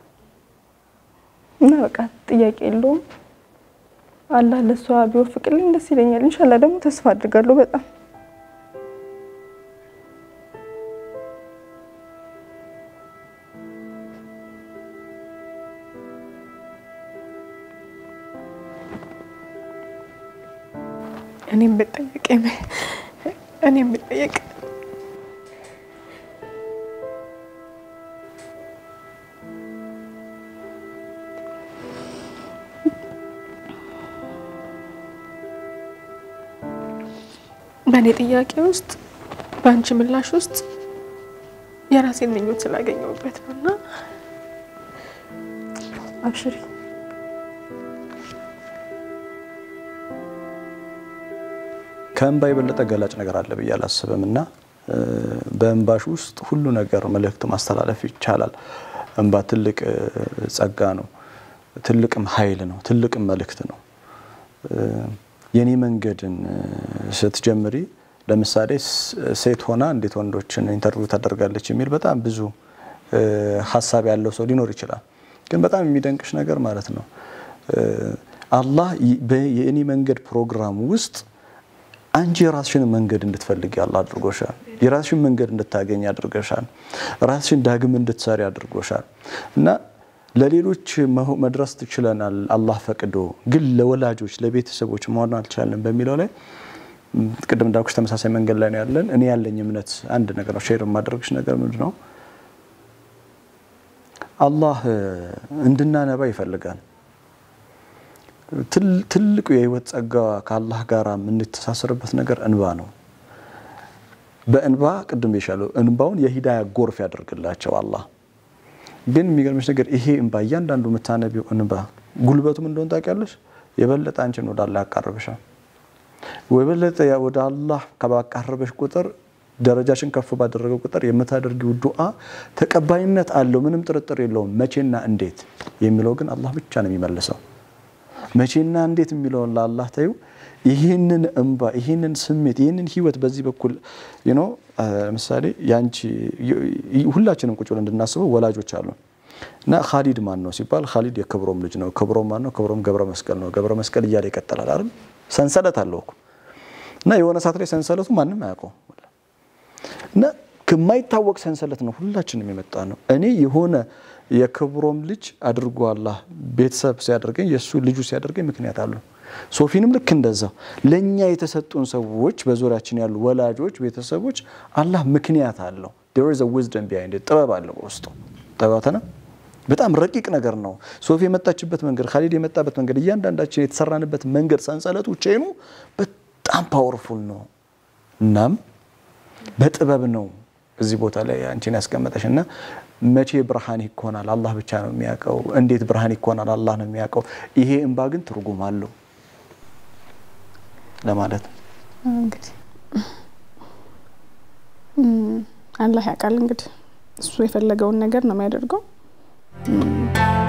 እና በቃ ጥያቄ የለውም። አላህ ለእሷ ቢወፍቅልኝ ደስ ይለኛል። ኢንሻላህ ደግሞ ተስፋ አድርጋለሁ በጣም እኔም ብጠየቅ እኔም ብጠየቅ በእኔ ጥያቄ ውስጥ በአንቺ ምላሽ ውስጥ የራሴን ምኞት ስላገኘሁበት ነው እና አብሽሪ። ከእንባ የበለጠ ገላጭ ነገር አለ ብዬ አላስብም እና በእንባሽ ውስጥ ሁሉ ነገር መልእክት ማስተላለፍ ይቻላል። እንባ ትልቅ ጸጋ ነው፣ ትልቅም ኃይል ነው፣ ትልቅም መልእክት ነው። የኔ መንገድን ስትጀምሪ ለምሳሌ ሴት ሆና እንዴት ወንዶችን ኢንተርቪው ታደርጋለች የሚል በጣም ብዙ ሀሳብ ያለው ሰው ሊኖር ይችላል። ግን በጣም የሚደንቅሽ ነገር ማለት ነው አላህ የእኔ መንገድ ፕሮግራም ውስጥ አንቺ የራስሽን መንገድ እንድትፈልግ ያለ አድርጎሻል። የራስሽን መንገድ እንድታገኝ አድርገሻል። ራስሽን ዳግም እንድትሰሪ አድርጎሻል እና ለሌሎች መድረስ ትችለናል አላህ ፈቅዶ፣ ግን ለወላጆች ለቤተሰቦች መሆን አልቻለን በሚለው ላይ ቅድም እንዳልኩሽ ተመሳሳይ መንገድ ላይ ነው ያለን። እኔ ያለኝ እምነት አንድ ነገር ነው። ሼር የማደርግሽ ነገር ምንድን ነው? አላህ እንድናነባ ይፈልጋል። ትልቁ የህይወት ጸጋ ከአላህ ጋር የምንተሳሰርበት ነገር እንባ ነው። በእንባ ቅድም የሻለው እንባውን የሂዳያ ጎርፍ ያደርግላቸው አላህ። ግን የሚገርምሽ ነገር ይሄ እንባ እያንዳንዱ የምታነቢው እንባ ጉልበቱም እንደሆን ታውቂያለሽ፣ የበለጠ አንቺን ወደ አላህ ያቃርብሻል። የበለጠ ወደ አላህ ከባቃረበሽ ቁጥር ደረጃሽን ከፍ ባደረገው ቁጥር የምታደርጊው ዱዓ ተቀባይነት አለው፣ ምንም ጥርጥር የለውም። መቼና እንዴት የሚለው ግን አላህ ብቻ ነው የሚመልሰው። መቼና እንዴት የሚለውን ለአላህ ታዩ። ይህንን እንባ ይህንን ስሜት ይህንን ህይወት በዚህ በኩል ኖ ለምሳሌ ያንቺ ሁላችንም ቁጭ ብለን እንድናስበው ወላጆች አሉ እና ካሊድ ማን ነው ሲባል ካሊድ የክብሮም ልጅ ነው። ክብሮም ማን ነው? ክብሮም ገብረ መስቀል ነው። ገብረ መስቀል እያለ ይቀጥላል አይደል? ሰንሰለት አለው እኮ እና የሆነ ሰዓት ላይ ሰንሰለቱ ማንም አያውቀው እና ከማይታወቅ ሰንሰለት ነው ሁላችንም የመጣ ነው። እኔ የሆነ የክብሮም ልጅ አድርጎ አላህ ቤተሰብ ሲያደርገኝ የእሱ ልጁ ሲያደርገኝ ምክንያት አለው። ሶፊንም ልክ እንደዛው ለእኛ የተሰጡን ሰዎች በዙሪያችን ያሉ ወላጆች፣ ቤተሰቦች አላህ ምክንያት አለው። there is a wisdom behind it ጥበብ አለው በውስጡ ጠባተና በጣም ረቂቅ ነገር ነው። ሶፊ የመጣችበት መንገድ፣ ካሊድ የመጣበት መንገድ፣ እያንዳንዳችን የተሰራንበት መንገድ ሰንሰለቱ ቼኑ በጣም ፓወርፉል ነው። እናም በጥበብ ነው እዚህ ቦታ ላይ አንቺን ያስቀመጠሽ እና መቼ ብርሃን ይኮናል አላህ ብቻ ነው የሚያውቀው። እንዴት ብርሃን ይኮናል አላህ ነው የሚያውቀው። ይሄ እንባ ግን ትርጉም አለው ለማለት ነው። እንግዲህ አላህ ያውቃል እንግዲህ እሱ የፈለገውን ነገር ነው የሚያደርገው።